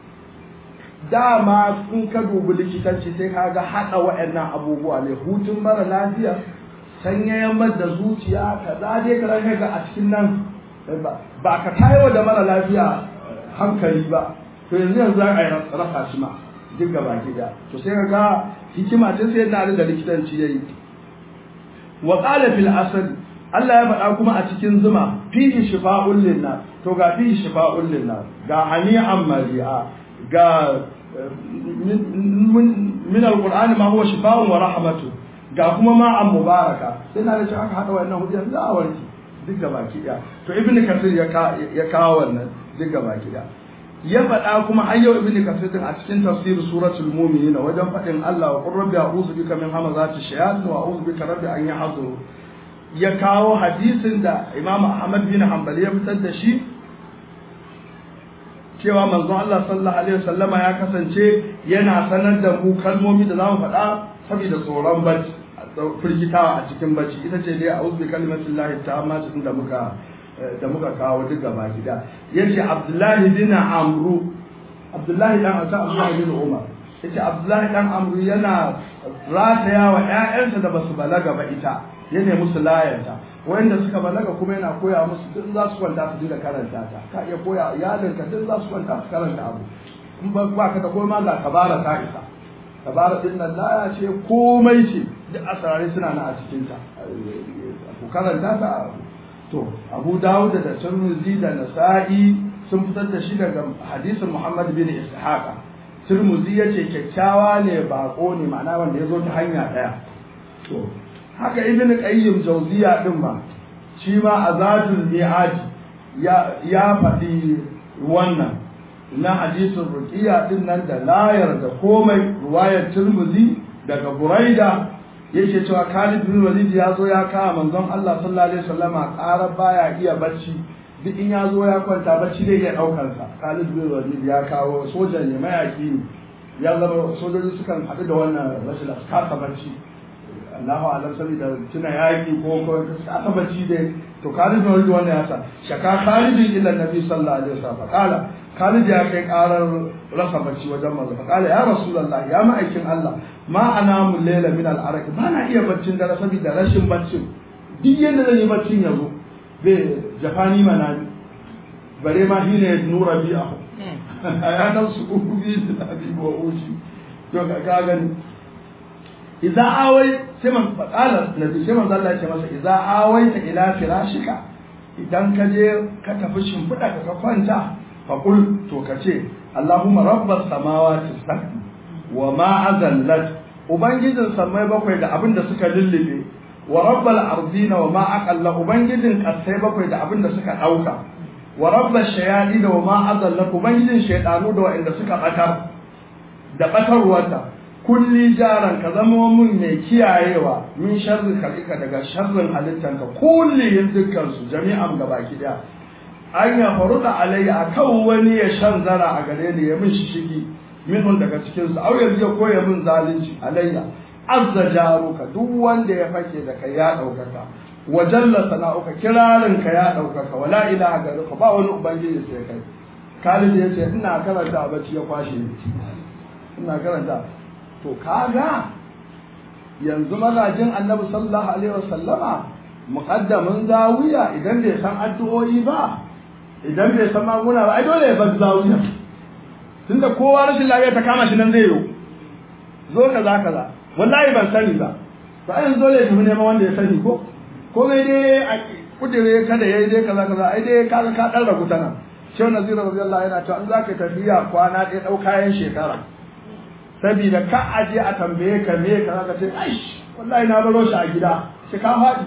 dama in ka dubi likitanci sai ka ga haɗa waɗannan abubuwa ne hutun mara lafiya sanyayen da zuciya ka dai ka ranka ga a cikin nan ba ka tayo da mara lafiya hankali ba to yanzu yanzu za a yi rasa shi ma duk gaba gida to sai ka ga hikima ta sai na da likitanci yayi wa qala fil asr Allah ya faɗa kuma a cikin zuma fihi shifa'un linnas to ga fihi shifa'un linnas ga hani'an mari'a ga min alqur'ani ma huwa shifa'un wa rahmatu ga kuma ma an mubaraka sai na da aka hada wannan hujja za a warke duk ga baki daya to ibnu kasir ya ya kawo wannan duk ga baki daya ya faɗa kuma har yau ibnu kasir din a cikin tafsir suratul mu'minin wajen faɗin Allah wa qur rabbi a'udhu bika min hamazati shayatin wa a'udhu bika rabbi an yahduru ya kawo hadisin da Imam Ahmad bin Hanbali ya fitar da shi cewa manzon Allah sallallahu alaihi wasallama ya kasance yana sanar da mu kalmomi da zamu faɗa saboda tsoron bacci firgitawa a cikin bacci ita ce dai a'udhu bi kalimatillahi ta'amma cikin da muka da muka kawo duk gaba gida yace Abdullahi bin Amru Abdullahi dan Ata Abdullahi bin Umar yace Abdullahi dan Amru yana rataya wa ƴaƴansa da basu balaga ba ita yana musu layanta wanda suka balaga kuma yana koya musu duk za su kwanta su dinga karanta ta ka iya koya iyalinka duk za su kwanta su karanta abu in ba ba ka da koma ga kabara ta isa kabara din nan laya ce komai ce duk asarare suna nan a cikin ta ku karanta ta to Abu Dawud da Tirmidhi da Nasa'i sun fitar da shi daga hadisin Muhammad bin Ishaq Tirmidhi yace kyakkyawa ne bako ne ma'ana wanda ya zo ta hanya daya to haka ibn qayyim jawziya din ma shi ma azadul mi'ad ya ya faɗi wannan na hadisin ruqiya din nan da layar da komai ruwayar tirmidhi daga buraida yake cewa Khalid bin Walid ya zo ya kawo manzon Allah sallallahu alaihi wasallama ƙara baya iya bacci duk in ya zo ya kwanta bacci dai ya daukar sa Khalid bin Walid ya kawo sojan ne mayaki ne ya zama sojoji sukan haɗu da wannan rashin kasa bacci Allahu alam saboda tuna yaki ko ko kasa bacci dai to Khalid bin Walid wannan ya sa shaka Khalid illa Nabi sallallahu alaihi wasallam kala Khalid ya kai karar rasa bacci wajen manzo fa kala ya Rasulullah ya ma'aikin Allah ma ana mun lela min al-arak ba na iya baccin dare saboda rashin baccin duk yanda zan yi baccin yazo bai jafani manani bare ma shine nura bi'ahu ya nan su ubi da abi wa ushi to ka gani idza awai sai man faqala nabi sai man Allah ya ce masa idza awaita ila firashika idan ka je ka tafi shimfiɗa ka ka kwanta faƙul to ka ce Allahumma rabbas samawati sab'i wa ma azallat ubangijin samai bakwai da abin da suka lullube wa rabbal ardina wa ma aqalla ubangijin kasai bakwai da abin da suka dauka wa rabbash shayadi da wa ma azallat ubangijin shaydanu da wa'anda suka batar da batarwarta kulli jaran ka zama mun mai kiyayewa min sharri khalika daga sharrin halittanka kulli dukkan su jami'an gabaki daya an ya faru da alayya a kan wani ya shan zara a gare ni ya min shishigi minhun daga cikin su au yanzu ya koya min zalunci alayya azza jaruka duk wanda ya fake da kai ya daukaka wa jalla sana'uka kirarin ka ya daukaka wala ilaha garuka ba wani ubangiji sai kai Khalid ya ce ina karanta bacci ya kwashe ni ina karanta to kaga yanzu magajin annabi sallallahu alaihi wasallama muqaddamin zawiya idan bai san addu'o'i ba idan bai san maguna ba ai dole ya bar zawiya tunda kowa rashin lafiya ta kama shi nan zai yi zo kaza kaza wallahi ban sani ba to ai dole ya tafi neman wanda ya sani ko ko mai dai a kudire kada yayi dai kaza kaza ai dai kaga ka dan ragu tana shehu nazir radiyallahu yana cewa in zaka tafiya kwana ɗaya ɗau kayan shekara sabida ka aje a tambaye ka me kaza ka ce ai wallahi na baro shi a gida shi ka faɗi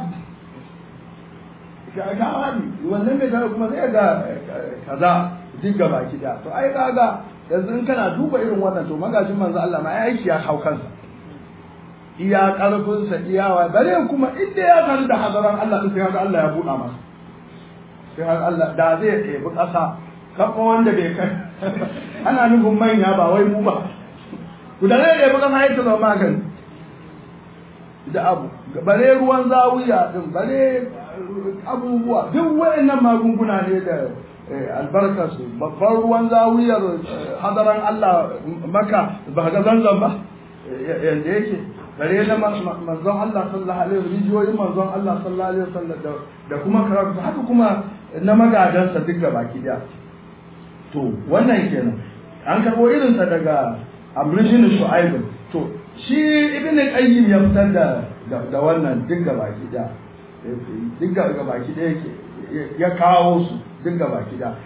ga wani wannan bai tare kuma zai ga kaza duk gaba da to ai kaga yanzu in kana duba irin wannan to magajin manzo Allah ma ya aiki ya hau kansa iya karfin sa iyawa bare kuma inda ya san da hadaran Allah sai haka Allah ya buɗa masa sai haka Allah da zai ɗebi ƙasa kafa wanda bai kai ana nufin manya ba wai mu ba ku da zai ɗebi ƙasa ya zama magani da abu bare ruwan zawiya din bare abubuwa duk wayannan magunguna ne da albarkarsu babban ruwan zawiyar hadaran Allah maka ba ga zanzan ba yanda yake bare na manzon Allah sallallahu alaihi wasallam rijiyoyin manzon Allah sallallahu alaihi wasallam da kuma karatu haka kuma na magadansa duk gaba ki daya to wannan kenan an karbo irinsa daga amrishin shu'aib to shi ibn qayyim ya fitar da da wannan duk gaba ki daya duk ga baki da yake ya kawo su duk ga baki da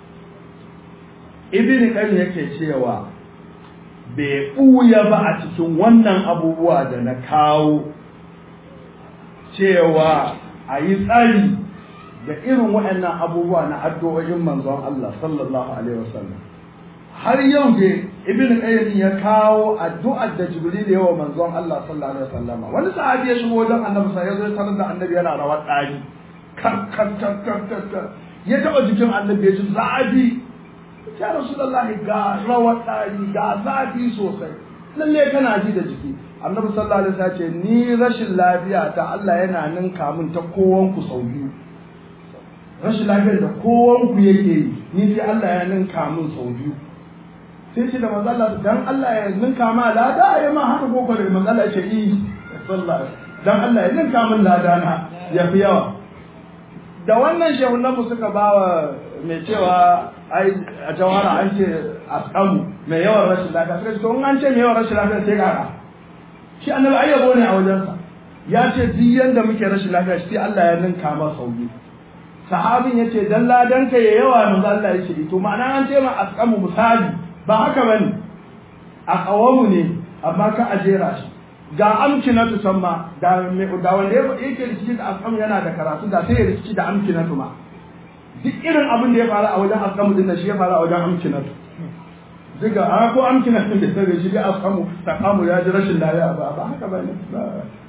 ibn qayyim yake cewa bai buya ba a cikin wannan abubuwa da na kawo cewa a yi tsari da irin waɗannan abubuwa na addu'o'in manzon Allah sallallahu alaihi wasallam har yau dai ibn qayyim ya kawo addu'ar da jibril ya wa manzon Allah sallallahu alaihi wasallam wani sahabi ya shigo wajen annabi sai ya zo tarar da annabi yana rawar dari kar kar kar kar kar ya taba jikin annabi ya ji zafi ya rasulullahi ga rawar dari ga zafi sosai lalle kana ji da jiki annabi sallallahu alaihi wasallam ce ni rashin lafiya ta Allah yana ninka min ta kowan ku sau biyu rashin lafiyar da kowan ku yake yi ni sai Allah ya ninka min sau biyu sai ce da manzo Allah dan Allah ya ninka ma lada ya ma haka ko kare manzo Allah ce yi sallallahu dan Allah ya ninka min lada na ya fi yawa da wannan shehunan mu suka bawa mai cewa ai a jawara an ce asqamu mai yawan rashin lafiya suka ce to in an ce mai yawan rashin lafiya sai kaka shi annabi ayyabo ne a wajensa ya ce duk yanda muke rashin lafiya shi Allah ya ninka ma sauki sahabin ya ce dan ladan ka ya yawa manzo Allah ya ce to ma'ana an ce ma asqamu misali ba haka ba ne a ƙawamu ne amma ka a jera shi ga amkinatu san ma da wanda yake rikici da askamu yana da karatu da sai ya rikici da amkinatu ma duk irin abin da ya faru a wajen askamu din shi ya faru a wajen amkinatu duka a ko amkinatu da sai shi da askamu takamu ya ji rashin lafiya ba ba haka ba ne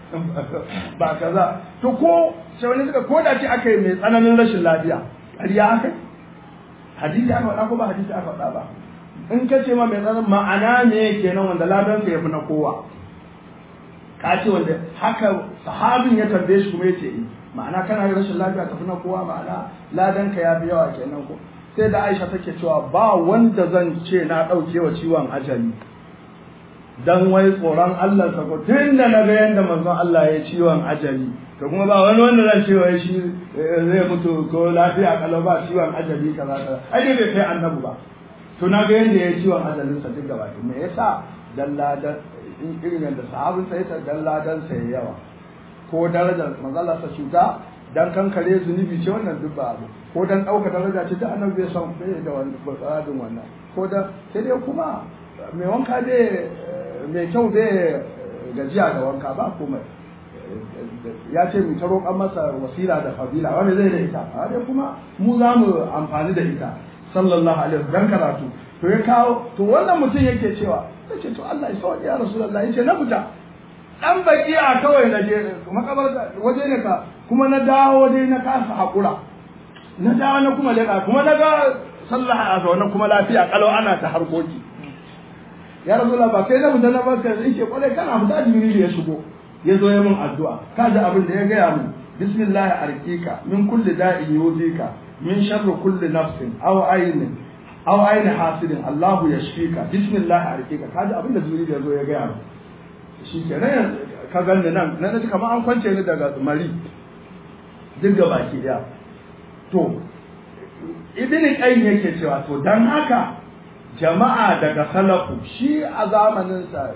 ba kaza to ko sai wani suka ko da ce aka yi mai tsananin rashin lafiya ƙarya aka hadisi aka faɗa ko ba hadisi aka faɗa ba in ka ce ma mai tsananin ma'ana ne kenan wanda ladan ya fi na kowa ka ce wanda haka sahabin ya tambaye shi kuma ya ce ma'ana kana da rashin lafiya tafi na kowa ma'ana ladan ka ya fi yawa kenan ko sai da Aisha take cewa ba wanda zan ce na ɗauke wa ciwon ajali dan wai tsoron Allah sa ko tun da na ga yanda manzon Allah ya ciwon ajali to kuma ba wani wanda zan ce wai shi zai mutu ko lafiya kalau ba ciwon ajali kaza kaza ai dai bai kai annabi ba to na ga yanda ya ciwon ajalin sa duk gaba me yasa dalla da irin yanda sahabin sai ta dalla dan sai yawa ko darajar manzon Allah sa cuta dan kankare zunubi ce wannan duk ba abu ko dan ɗauka daraja ce da annabi bai san bai da wani tsarin wannan ko da sai dai kuma mai wanka dai mai kyau bai gajiya da wanka ba komai ya ce mu ta roƙan masa wasila da fadila wani zai da ita a dai kuma mu za mu amfani da ita sallallahu alaihi wasallam karatu to ya kawo to wannan mutum yake cewa sai ce to Allah ya sauke ya rasulullah yace na fita dan bakiya kawai na je makabar waje ne ka kuma na dawo dai na kasa hakura na dawo na kuma leka kuma na ga sallah a zaune kuma lafiya kalau ana ta harkoki ya rasulullah ba kai na fita na barka sai ce kwarai kana fita jibril ya shigo ya zo ya min addu'a ka ji abin da ya gaya min bismillah arqika min kulli da'in yuzika min sharri kulli nafsin aw aynin aw ayni hasidin allah yashfika bismillah arqika ka ji abin da jibril ya zo ya gaya min shi kenan ka ganni nan na ji kamar an kwance ni daga mari duk da baki daya to ibn qayyim yake cewa to dan haka jama'a daga salafu shi a zamanin sa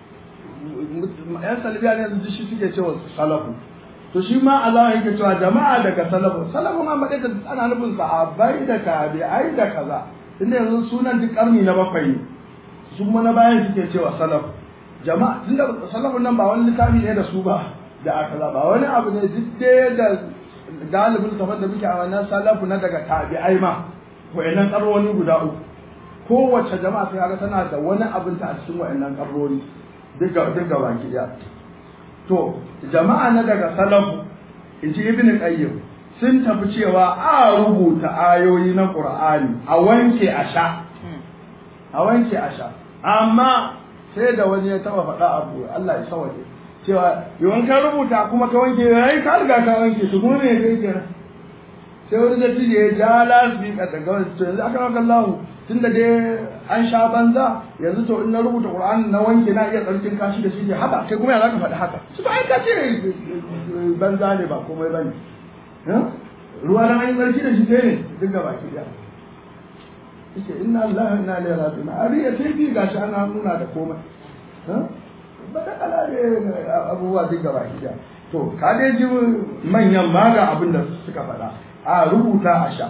yan salafiya ne yanzu shi suke cewa salafu to shi ma a zamanin yake cewa jama'a daga salafu salafu ma maɗai da ana nufin sahabbai da tabi'ai da kaza inda yanzu sunan duk karni na bakwai ne su kuma na bayan suke cewa salafu jama'a tunda salafun nan ba wani littafi ne da su ba da aka ba wani abu ne duk da galibin tafar da muke a wannan salafu na daga tabi'ai ma wa'annan karroni guda uku kowace jama'a sai ga tana da wani abin ta a cikin wa'annan karroni duk ga duk ga baki daya to jama'a na daga salafu in ji ibnu qayyim sun tafi cewa a rubuta ayoyi na qur'ani a wanke a sha a wanke a sha amma sai da wani ya taba faɗa abu Allah ya sawaje cewa yawan ka rubuta kuma ka wanke yayi ka riga ka wanke su kuma me kai kenan sai wani da tije ya ja lasbi ka daga wani to yanzu aka maka Allah tunda dai an sha banza yanzu to in na rubuta Qur'ani na wanke na iya tsarkin kashi da shi ke haba kai kuma ya zaka faɗi haka su ba ai ka ce banza ne ba komai bane ruwa na an yi tsarki da shi ne duk gaba ki da yake inna Allah inna ilaihi raji'un ariya sai bi gashi ana nuna da komai ba da kala ne abubuwa duk gaba ki da to ka dai ji manyan ma ga abin da suka faɗa a rubuta a sha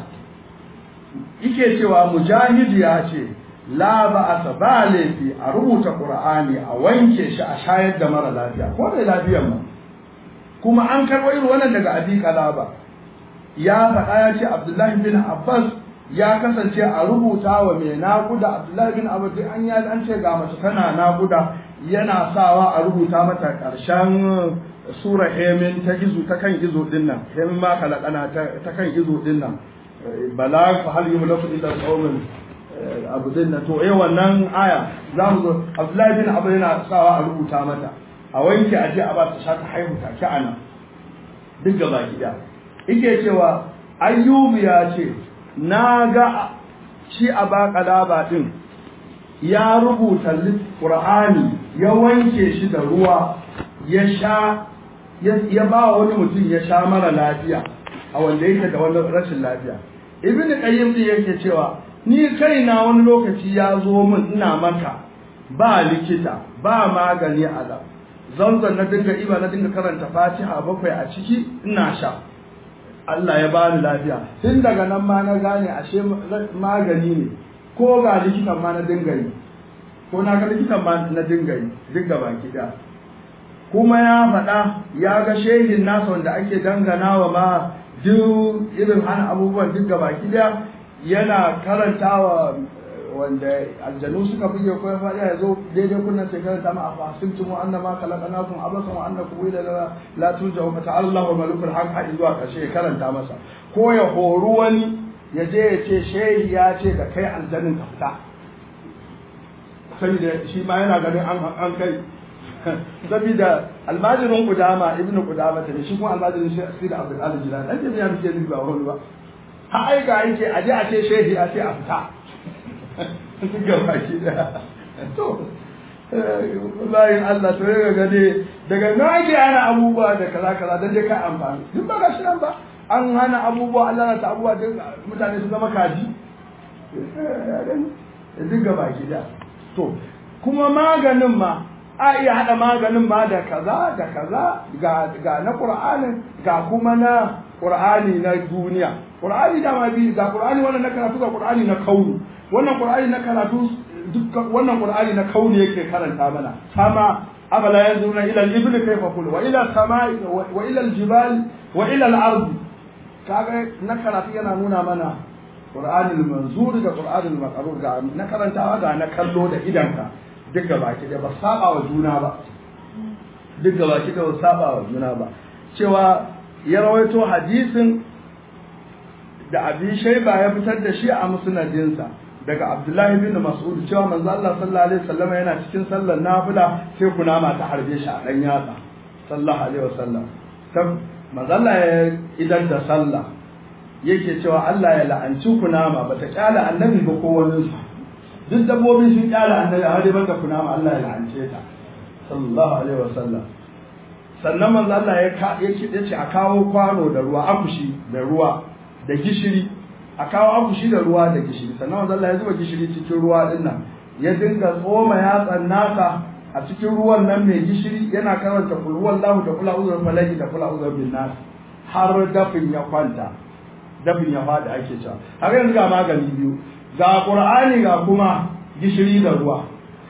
yake cewa mujahid ya ce la ba a ba laifi a rubuta qur'ani a wanke shi a shayar da mara lafiya ko da lafiyar ma kuma an karɓo irin wannan daga abi kalaba ya faɗa ya ce abdullahi bin abbas ya kasance a rubuta wa mai naƙuda abdullahi bin abbas duk an ya an ce ga mace tana naƙuda yana sawa a rubuta mata ƙarshen sura hemin ta gizo ta kan gizo din nan hemin ma kalakana ta kan gizo din nan bala fa hal yumlaku illa qaumin abu din nan to eh wannan aya za mu zo abdullahi bin abbas yana sawa a rubuta mata a wanke a je a ba ta shaka haihu take ana duk gaba gida yake cewa ayyubu ya ce na ga shi a baƙalaba ɗin ya rubuta ƙur'ani ya wanke shi da ruwa ya sha ya ba wani mutum ya sha mara lafiya a wanda yake da wani rashin lafiya ibn qayyim din yake cewa ni kaina wani lokaci ya zo min ina maka ba likita ba magani a zanzan na dinga iba na dinga karanta fatiha bakwai a ciki ina sha Allah ya bani lafiya tun daga nan ma na gane ashe magani ne ko ga likitan ma na dinga yi ko na ga likitan ma na dinga yi duk gaba da kuma ya faɗa ya ga shehin nasa wanda ake dangana wa ma duk irin hana abubuwan duk gaba da yana karantawa wanda aljanu suka buge ko ya faɗi ya zo daidai kunnan sai karanta ma afa hasibtum wa annama khalaqnakum abasan wa annakum ila la turja'u fa ta'ala Allahu malikul haq har zuwa ƙarshe ya karanta masa ko ya horu wani ya je ya ce shehi ya ce da kai aljanin ka fita saboda shi ma yana ganin an an kai saboda almajirin kudama ibnu kudama ta shi kuma almajirin shi da abdul aziz jilani dan jami'a muke nufi ba wani ba har aika yake a je a ce shehi a ce a fita ga baki da to bayan Allah to ya gane daga nan ake ana abubuwa da kaza kaza dan dai kai amfani duk ba ga shi nan ba an hana abubuwa Allah na ta abubuwa duk mutane su zama kaji duk ga baki da to kuma maganin ma a iya hada maganin ma da kaza da kaza ga ga na Qur'anin ga kuma na Qur'ani na duniya Qur'ani da ma bi ga Qur'ani wannan na karatu ga Qur'ani na kauni wannan Qur'ani na karatu dukkan wannan Qur'ani na kauni yake karanta mana sama afala yanzuruna ila al-ibli kayfa khulu wa ila samai wa ila al-jibali wa ila al-ardi kaga na karatu yana nuna mana Qur'anul manzur da Qur'anul maqrur ga na karantawa ga na kallo da idanka duk baki da ba saba wa juna ba duk baki da ba saba wa juna ba cewa ya rawaito hadisin da Abi Shayba ya fitar da shi a musnadinsa daga Abdullahi bin Mas'ud cewa manzo Allah sallallahu alaihi wasallam yana cikin sallar nafila sai kunama ta harbe shi a dan yatsa sallallahu alaihi wasallam manzo Allah ya idan da sallah yake cewa Allah ya la'anci kunama bata kyala annabi ba ko wani duk dabbobi sun kyala annabi amma dai banda kunama Allah ya la'ance ta sallallahu alaihi wasallam sannan manzo Allah ya ya ce a kawo kwano da ruwa akushi da ruwa da gishiri a kawo akushi da ruwa da gishiri sannan manzo Allah ya zuba gishiri cikin ruwa din nan ya dinga tsoma yatsan nasa a cikin ruwan nan mai gishiri yana karanta kul huwallahu da kula uzur falaki da kula uzur bin nas har dafin ya kwanta dafin ya fada ake cewa har yanzu ga magani biyu ga qur'ani ga kuma gishiri da ruwa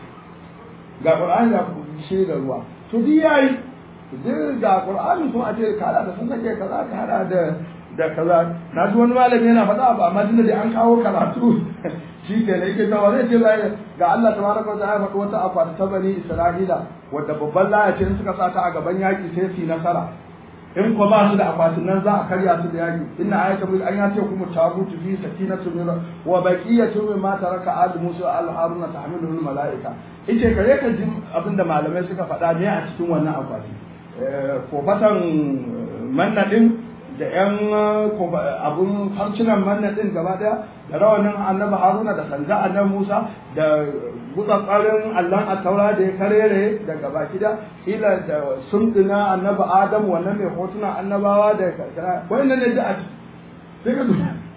ga qur'ani ga gishiri da ruwa to duk yayi duk ga qur'ani kuma a ce kada da sun kake kaza ka hada da da kaza na ji wani malami yana faɗa ba amma tunda dai an kawo karatu shi ke ne yake cewa zai ce ga Allah tabaraka wa ta'ala faɗi wata akwati ta bani Isra'ila wadda babban laya ce in suka sa ta a gaban yaki sai su yi nasara in ko ba su da akwatin nan za a karya su da yaki inna ayata bil an yace kuma tabutu fi sakinatu min wa baqiyatu mimma taraka al musa al haruna tahmiluhu al malaika ice kare ka ji abinda malamai suka faɗa ne a cikin wannan akwati ko fatan manna din da yan abun harcinan manna din gaba daya da rawanin annabi haruna da sanda annabi musa da gutsatsarin allon attaura da ya karere daga baki da ila da sundina annabi adam wannan mai hotunan annabawa da wannan ne da a sai ka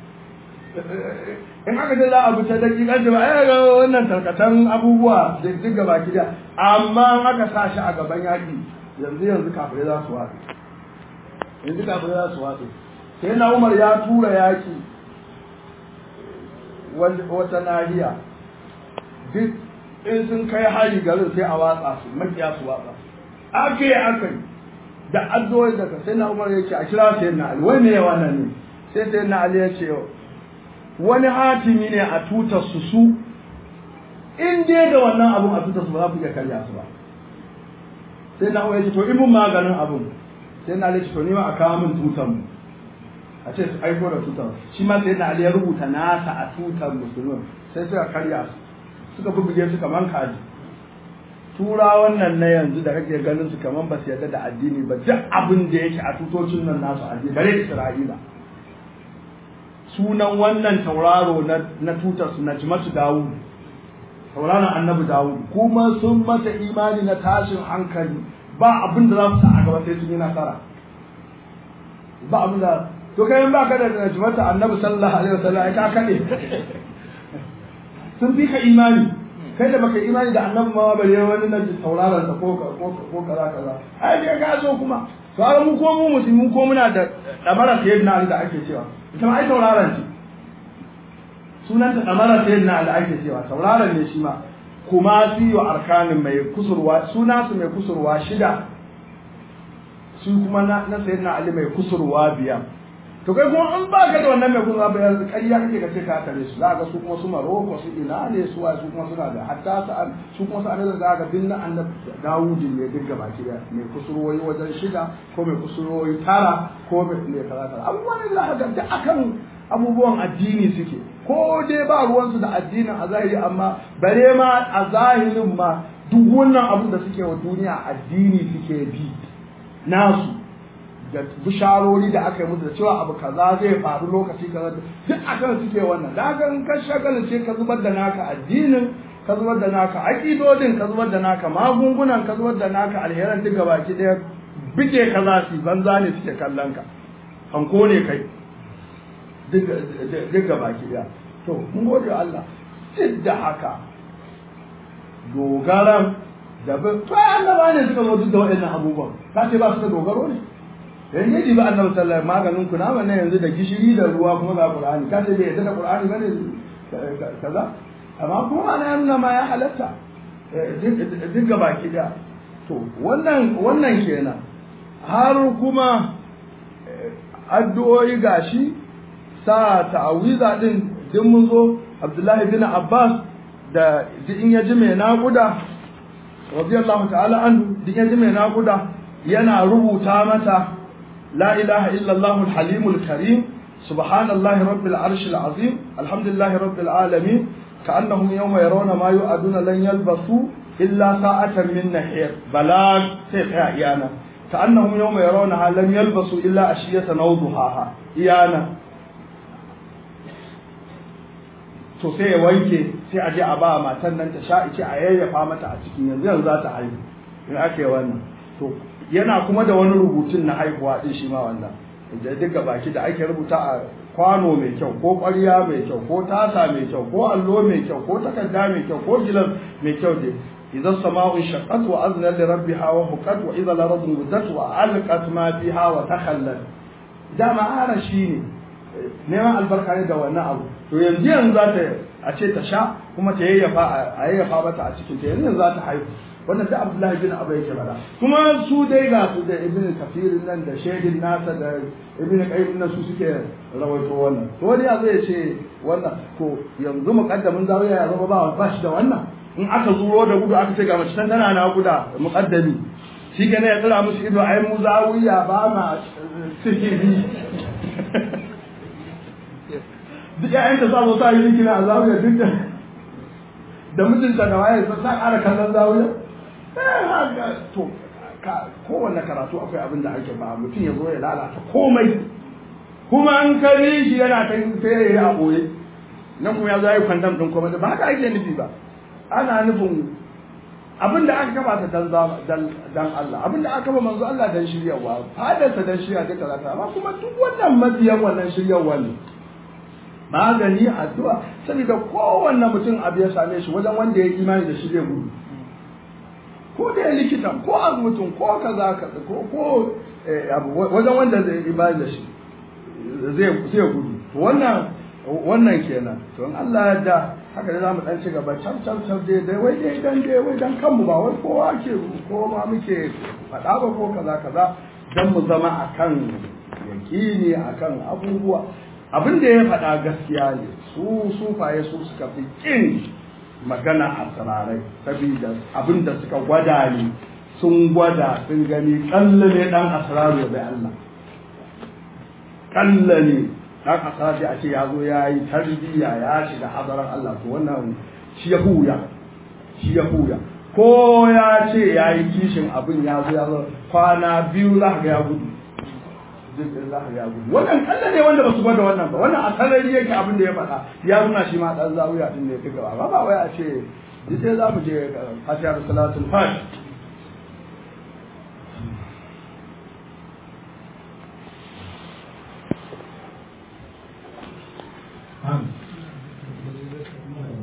in aka ce za a bi ta dakikan ba ai ga wannan tarkatan abubuwa da duk gaba da amma in aka sa shi a gaban yaki yanzu yanzu kafirai za su watsi yanzu kafirai za su watsi sai na umar ya tura yaki wata nahiya duk in sun kai hari garin sai a watsa su makiya su watsa ake aka yi da addu'o'i daga sai na umar ya ce a kira sai na ali wani ne wannan ne sai sai na ali ya ce wani hatimi ne a tutar su su in dai da wannan abun a tutar su ba za ku iya karya su ba sai na umar ya ce to in mun maganin abun sai na ali ya ce to ni ma a kawo min tutar mu a ce su aiko da tutar shi ma sai na ali ya rubuta nasa a tutar musulmin sai suka karya su suka bubbuge su kaman kaji tura wannan na yanzu da kake ganin su kaman ba su yarda da addini ba duk abin da yake a tutocin nan nasu addini bare isra'ila sunan wannan tauraro na na tutar su najmatu dawud tauraron annabi dawud kuma sun mata imani na tashin hankali ba abin da za su sa a gaba sai sun yi nasara ba abin da to kai ba ka da najmatu annabi sallallahu alaihi wasallam ai ka kade sun fi ka imani kai da baka imani da annabi ma bare wani na tauraron sa ko ko kaza kaza ai dai ka so kuma to har mu ko mu musulmi ko muna da damara sayyidina Ali da ake cewa ita ma ai tauraron ce sunan ta damara sayyidina Ali ake cewa tauraron ne shi ma kuma su yi arkanin mai kusurwa suna su mai kusurwa shida su kuma na sayyidina Ali mai kusurwa biyar to kai kuma an ba ka da wannan mai kuma bayan ƙarya kake ka ce ka tare su za ga su kuma su Maroko su ina ne su wa su kuma suna da hatta su an su kuma su an da za ga dinna annabi Dawudi ne duk gaba ki da mai kusurwoyi wajen shida ko mai kusurwoyi tara ko mai ne kaza kaza abubuwan da haka da akan abubuwan addini suke ko dai ba ruwansu da addinin a zahiri amma bare ma a zahirin ma duk wannan abin da suke wa duniya addini suke bi nasu da bisharori da aka yi musu da cewa abu kaza zai faru lokaci kaza duk akan suke wannan da haka in ka shagala ce ka zubar da naka addinin ka zubar da naka aƙidodin ka zubar da naka magungunan ka zubar da naka alheran duk gabaki ɗaya bige ka za su banza ne suke kallon ka hanko ne kai duk gabaki ɗaya to mun gode Allah duk da haka dogaran da bin to annaba ne suka zo duk da waɗannan abubuwan ka ce ba su da dogaro ne yan yaji ba annabi sallallahu maganin ku na wannan yanzu da gishiri da ruwa kuma ga qur'ani ka ce bai yadda da qur'ani bane kaza amma kuma ana nuna ma ya halatta duk ga baki da to wannan wannan kenan har kuma addu'o'i gashi sa ta'awiza din din mun zo Abdullahi bin Abbas da in ya ji mai naƙuda radiyallahu ta'ala an din ya ji mai naƙuda yana rubuta mata لا إله إلا الله الحليم الكريم سبحان الله رب العرش العظيم الحمد لله رب العالمين كأنهم يوم يرون ما يؤدون لن يلبثوا إلا ساعة من نحير بلاغ سيخيا إيانا كأنهم يوم يرونها لم يلبثوا إلا أشية أو ضحاها إيانا to sai ya wanke sai a je a ba matan nan ta sha ice a yayyafa mata a cikin yanzu yanzu za ta haihu in ake wannan to yana kuma da wani rubutun na haihuwa din shi ma wannan da duka baki da ake rubuta a kwano mai kyau ko ƙwarya mai kyau ko tasa mai kyau ko allo mai kyau ko takarda mai kyau ko gilas mai kyau dai idan sama'un shaqqat wa azna li rabbiha wa huqat wa idza al-ardu muddat wa alqat ma fiha wa takhallat dama ara shine neman albarka ne da wannan abu to yanzu yanzu za ta a ce ta sha kuma ta yayyafa a yayyafa mata a cikin ta yanzu yanzu za ta haihu wannan da Abdullahi bin Abu yake bada kuma su dai ga su da Ibn Kathir nan da Shaydin nasa da Ibn Qayyim nan su suke rawaito wannan to wani ya zai ce wannan to yanzu muqaddamin zawiya ya zama ba ba shi da wannan in aka zuro da gudu aka ce ga mace tana na guda muqaddami shi gane ya tsira musu ido ai mu zawiya ba ma sihiri duk ƴaƴanta za su sa yi kina a zawiya duk da da mijinta da waye sa ƙara kallon zawiya to kowanne karatu akwai abin da ake ba mutum ya zo ya lalata komai kuma an kari shi yana ta sai ya a boye nan kuma ya zo yi kwandam din komai ba haka ake nufi ba ana nufin abin da aka kafa ta dan dan Allah abin da aka kafa manzo Allah dan shiryawa fadarsa dan shirya duka zata amma kuma duk wannan mabiyan wannan shiryawa ne magani addu'a saboda kowanne mutum abu ya same shi wajen wanda ya yi imani da shi zai gudu ko da ya likitan ko mutum ko kaza kaza ko ko abu wajen wanda zai yi imani da shi zai zai gudu wannan wannan kenan to in Allah ya da haka da zamu dan ci gaba can can can dai dai wai dai dan dai wai dan kanmu ba wai kowa ke ko ma muke faɗa ba ko kaza kaza dan mu zama akan yakini akan abubuwa abin da ya faɗa gaskiya ne su sufaye su suka fi kin magana a tsirarai saboda abin da suka gwada ne sun gwada sun gani kalla ne dan asraru ya bai Allah kalla ne dan asraru a ce ya zo ya yi tarbiyya ya shiga hadarar Allah to wannan shi ya huya shi ya huya ko ya ce ya yi kishin abin ya zo ya zo kwana biyu za ga ya gudu jirgin za ya gudu wannan kalla ne wanda ba su gwada wannan ba wannan a sarari yake abin da ya faɗa ya nuna shi ma ɗan zawiya din ne ya fi gaba ba ba wai a ce duk sai za mu je fatiha da salatul fatiha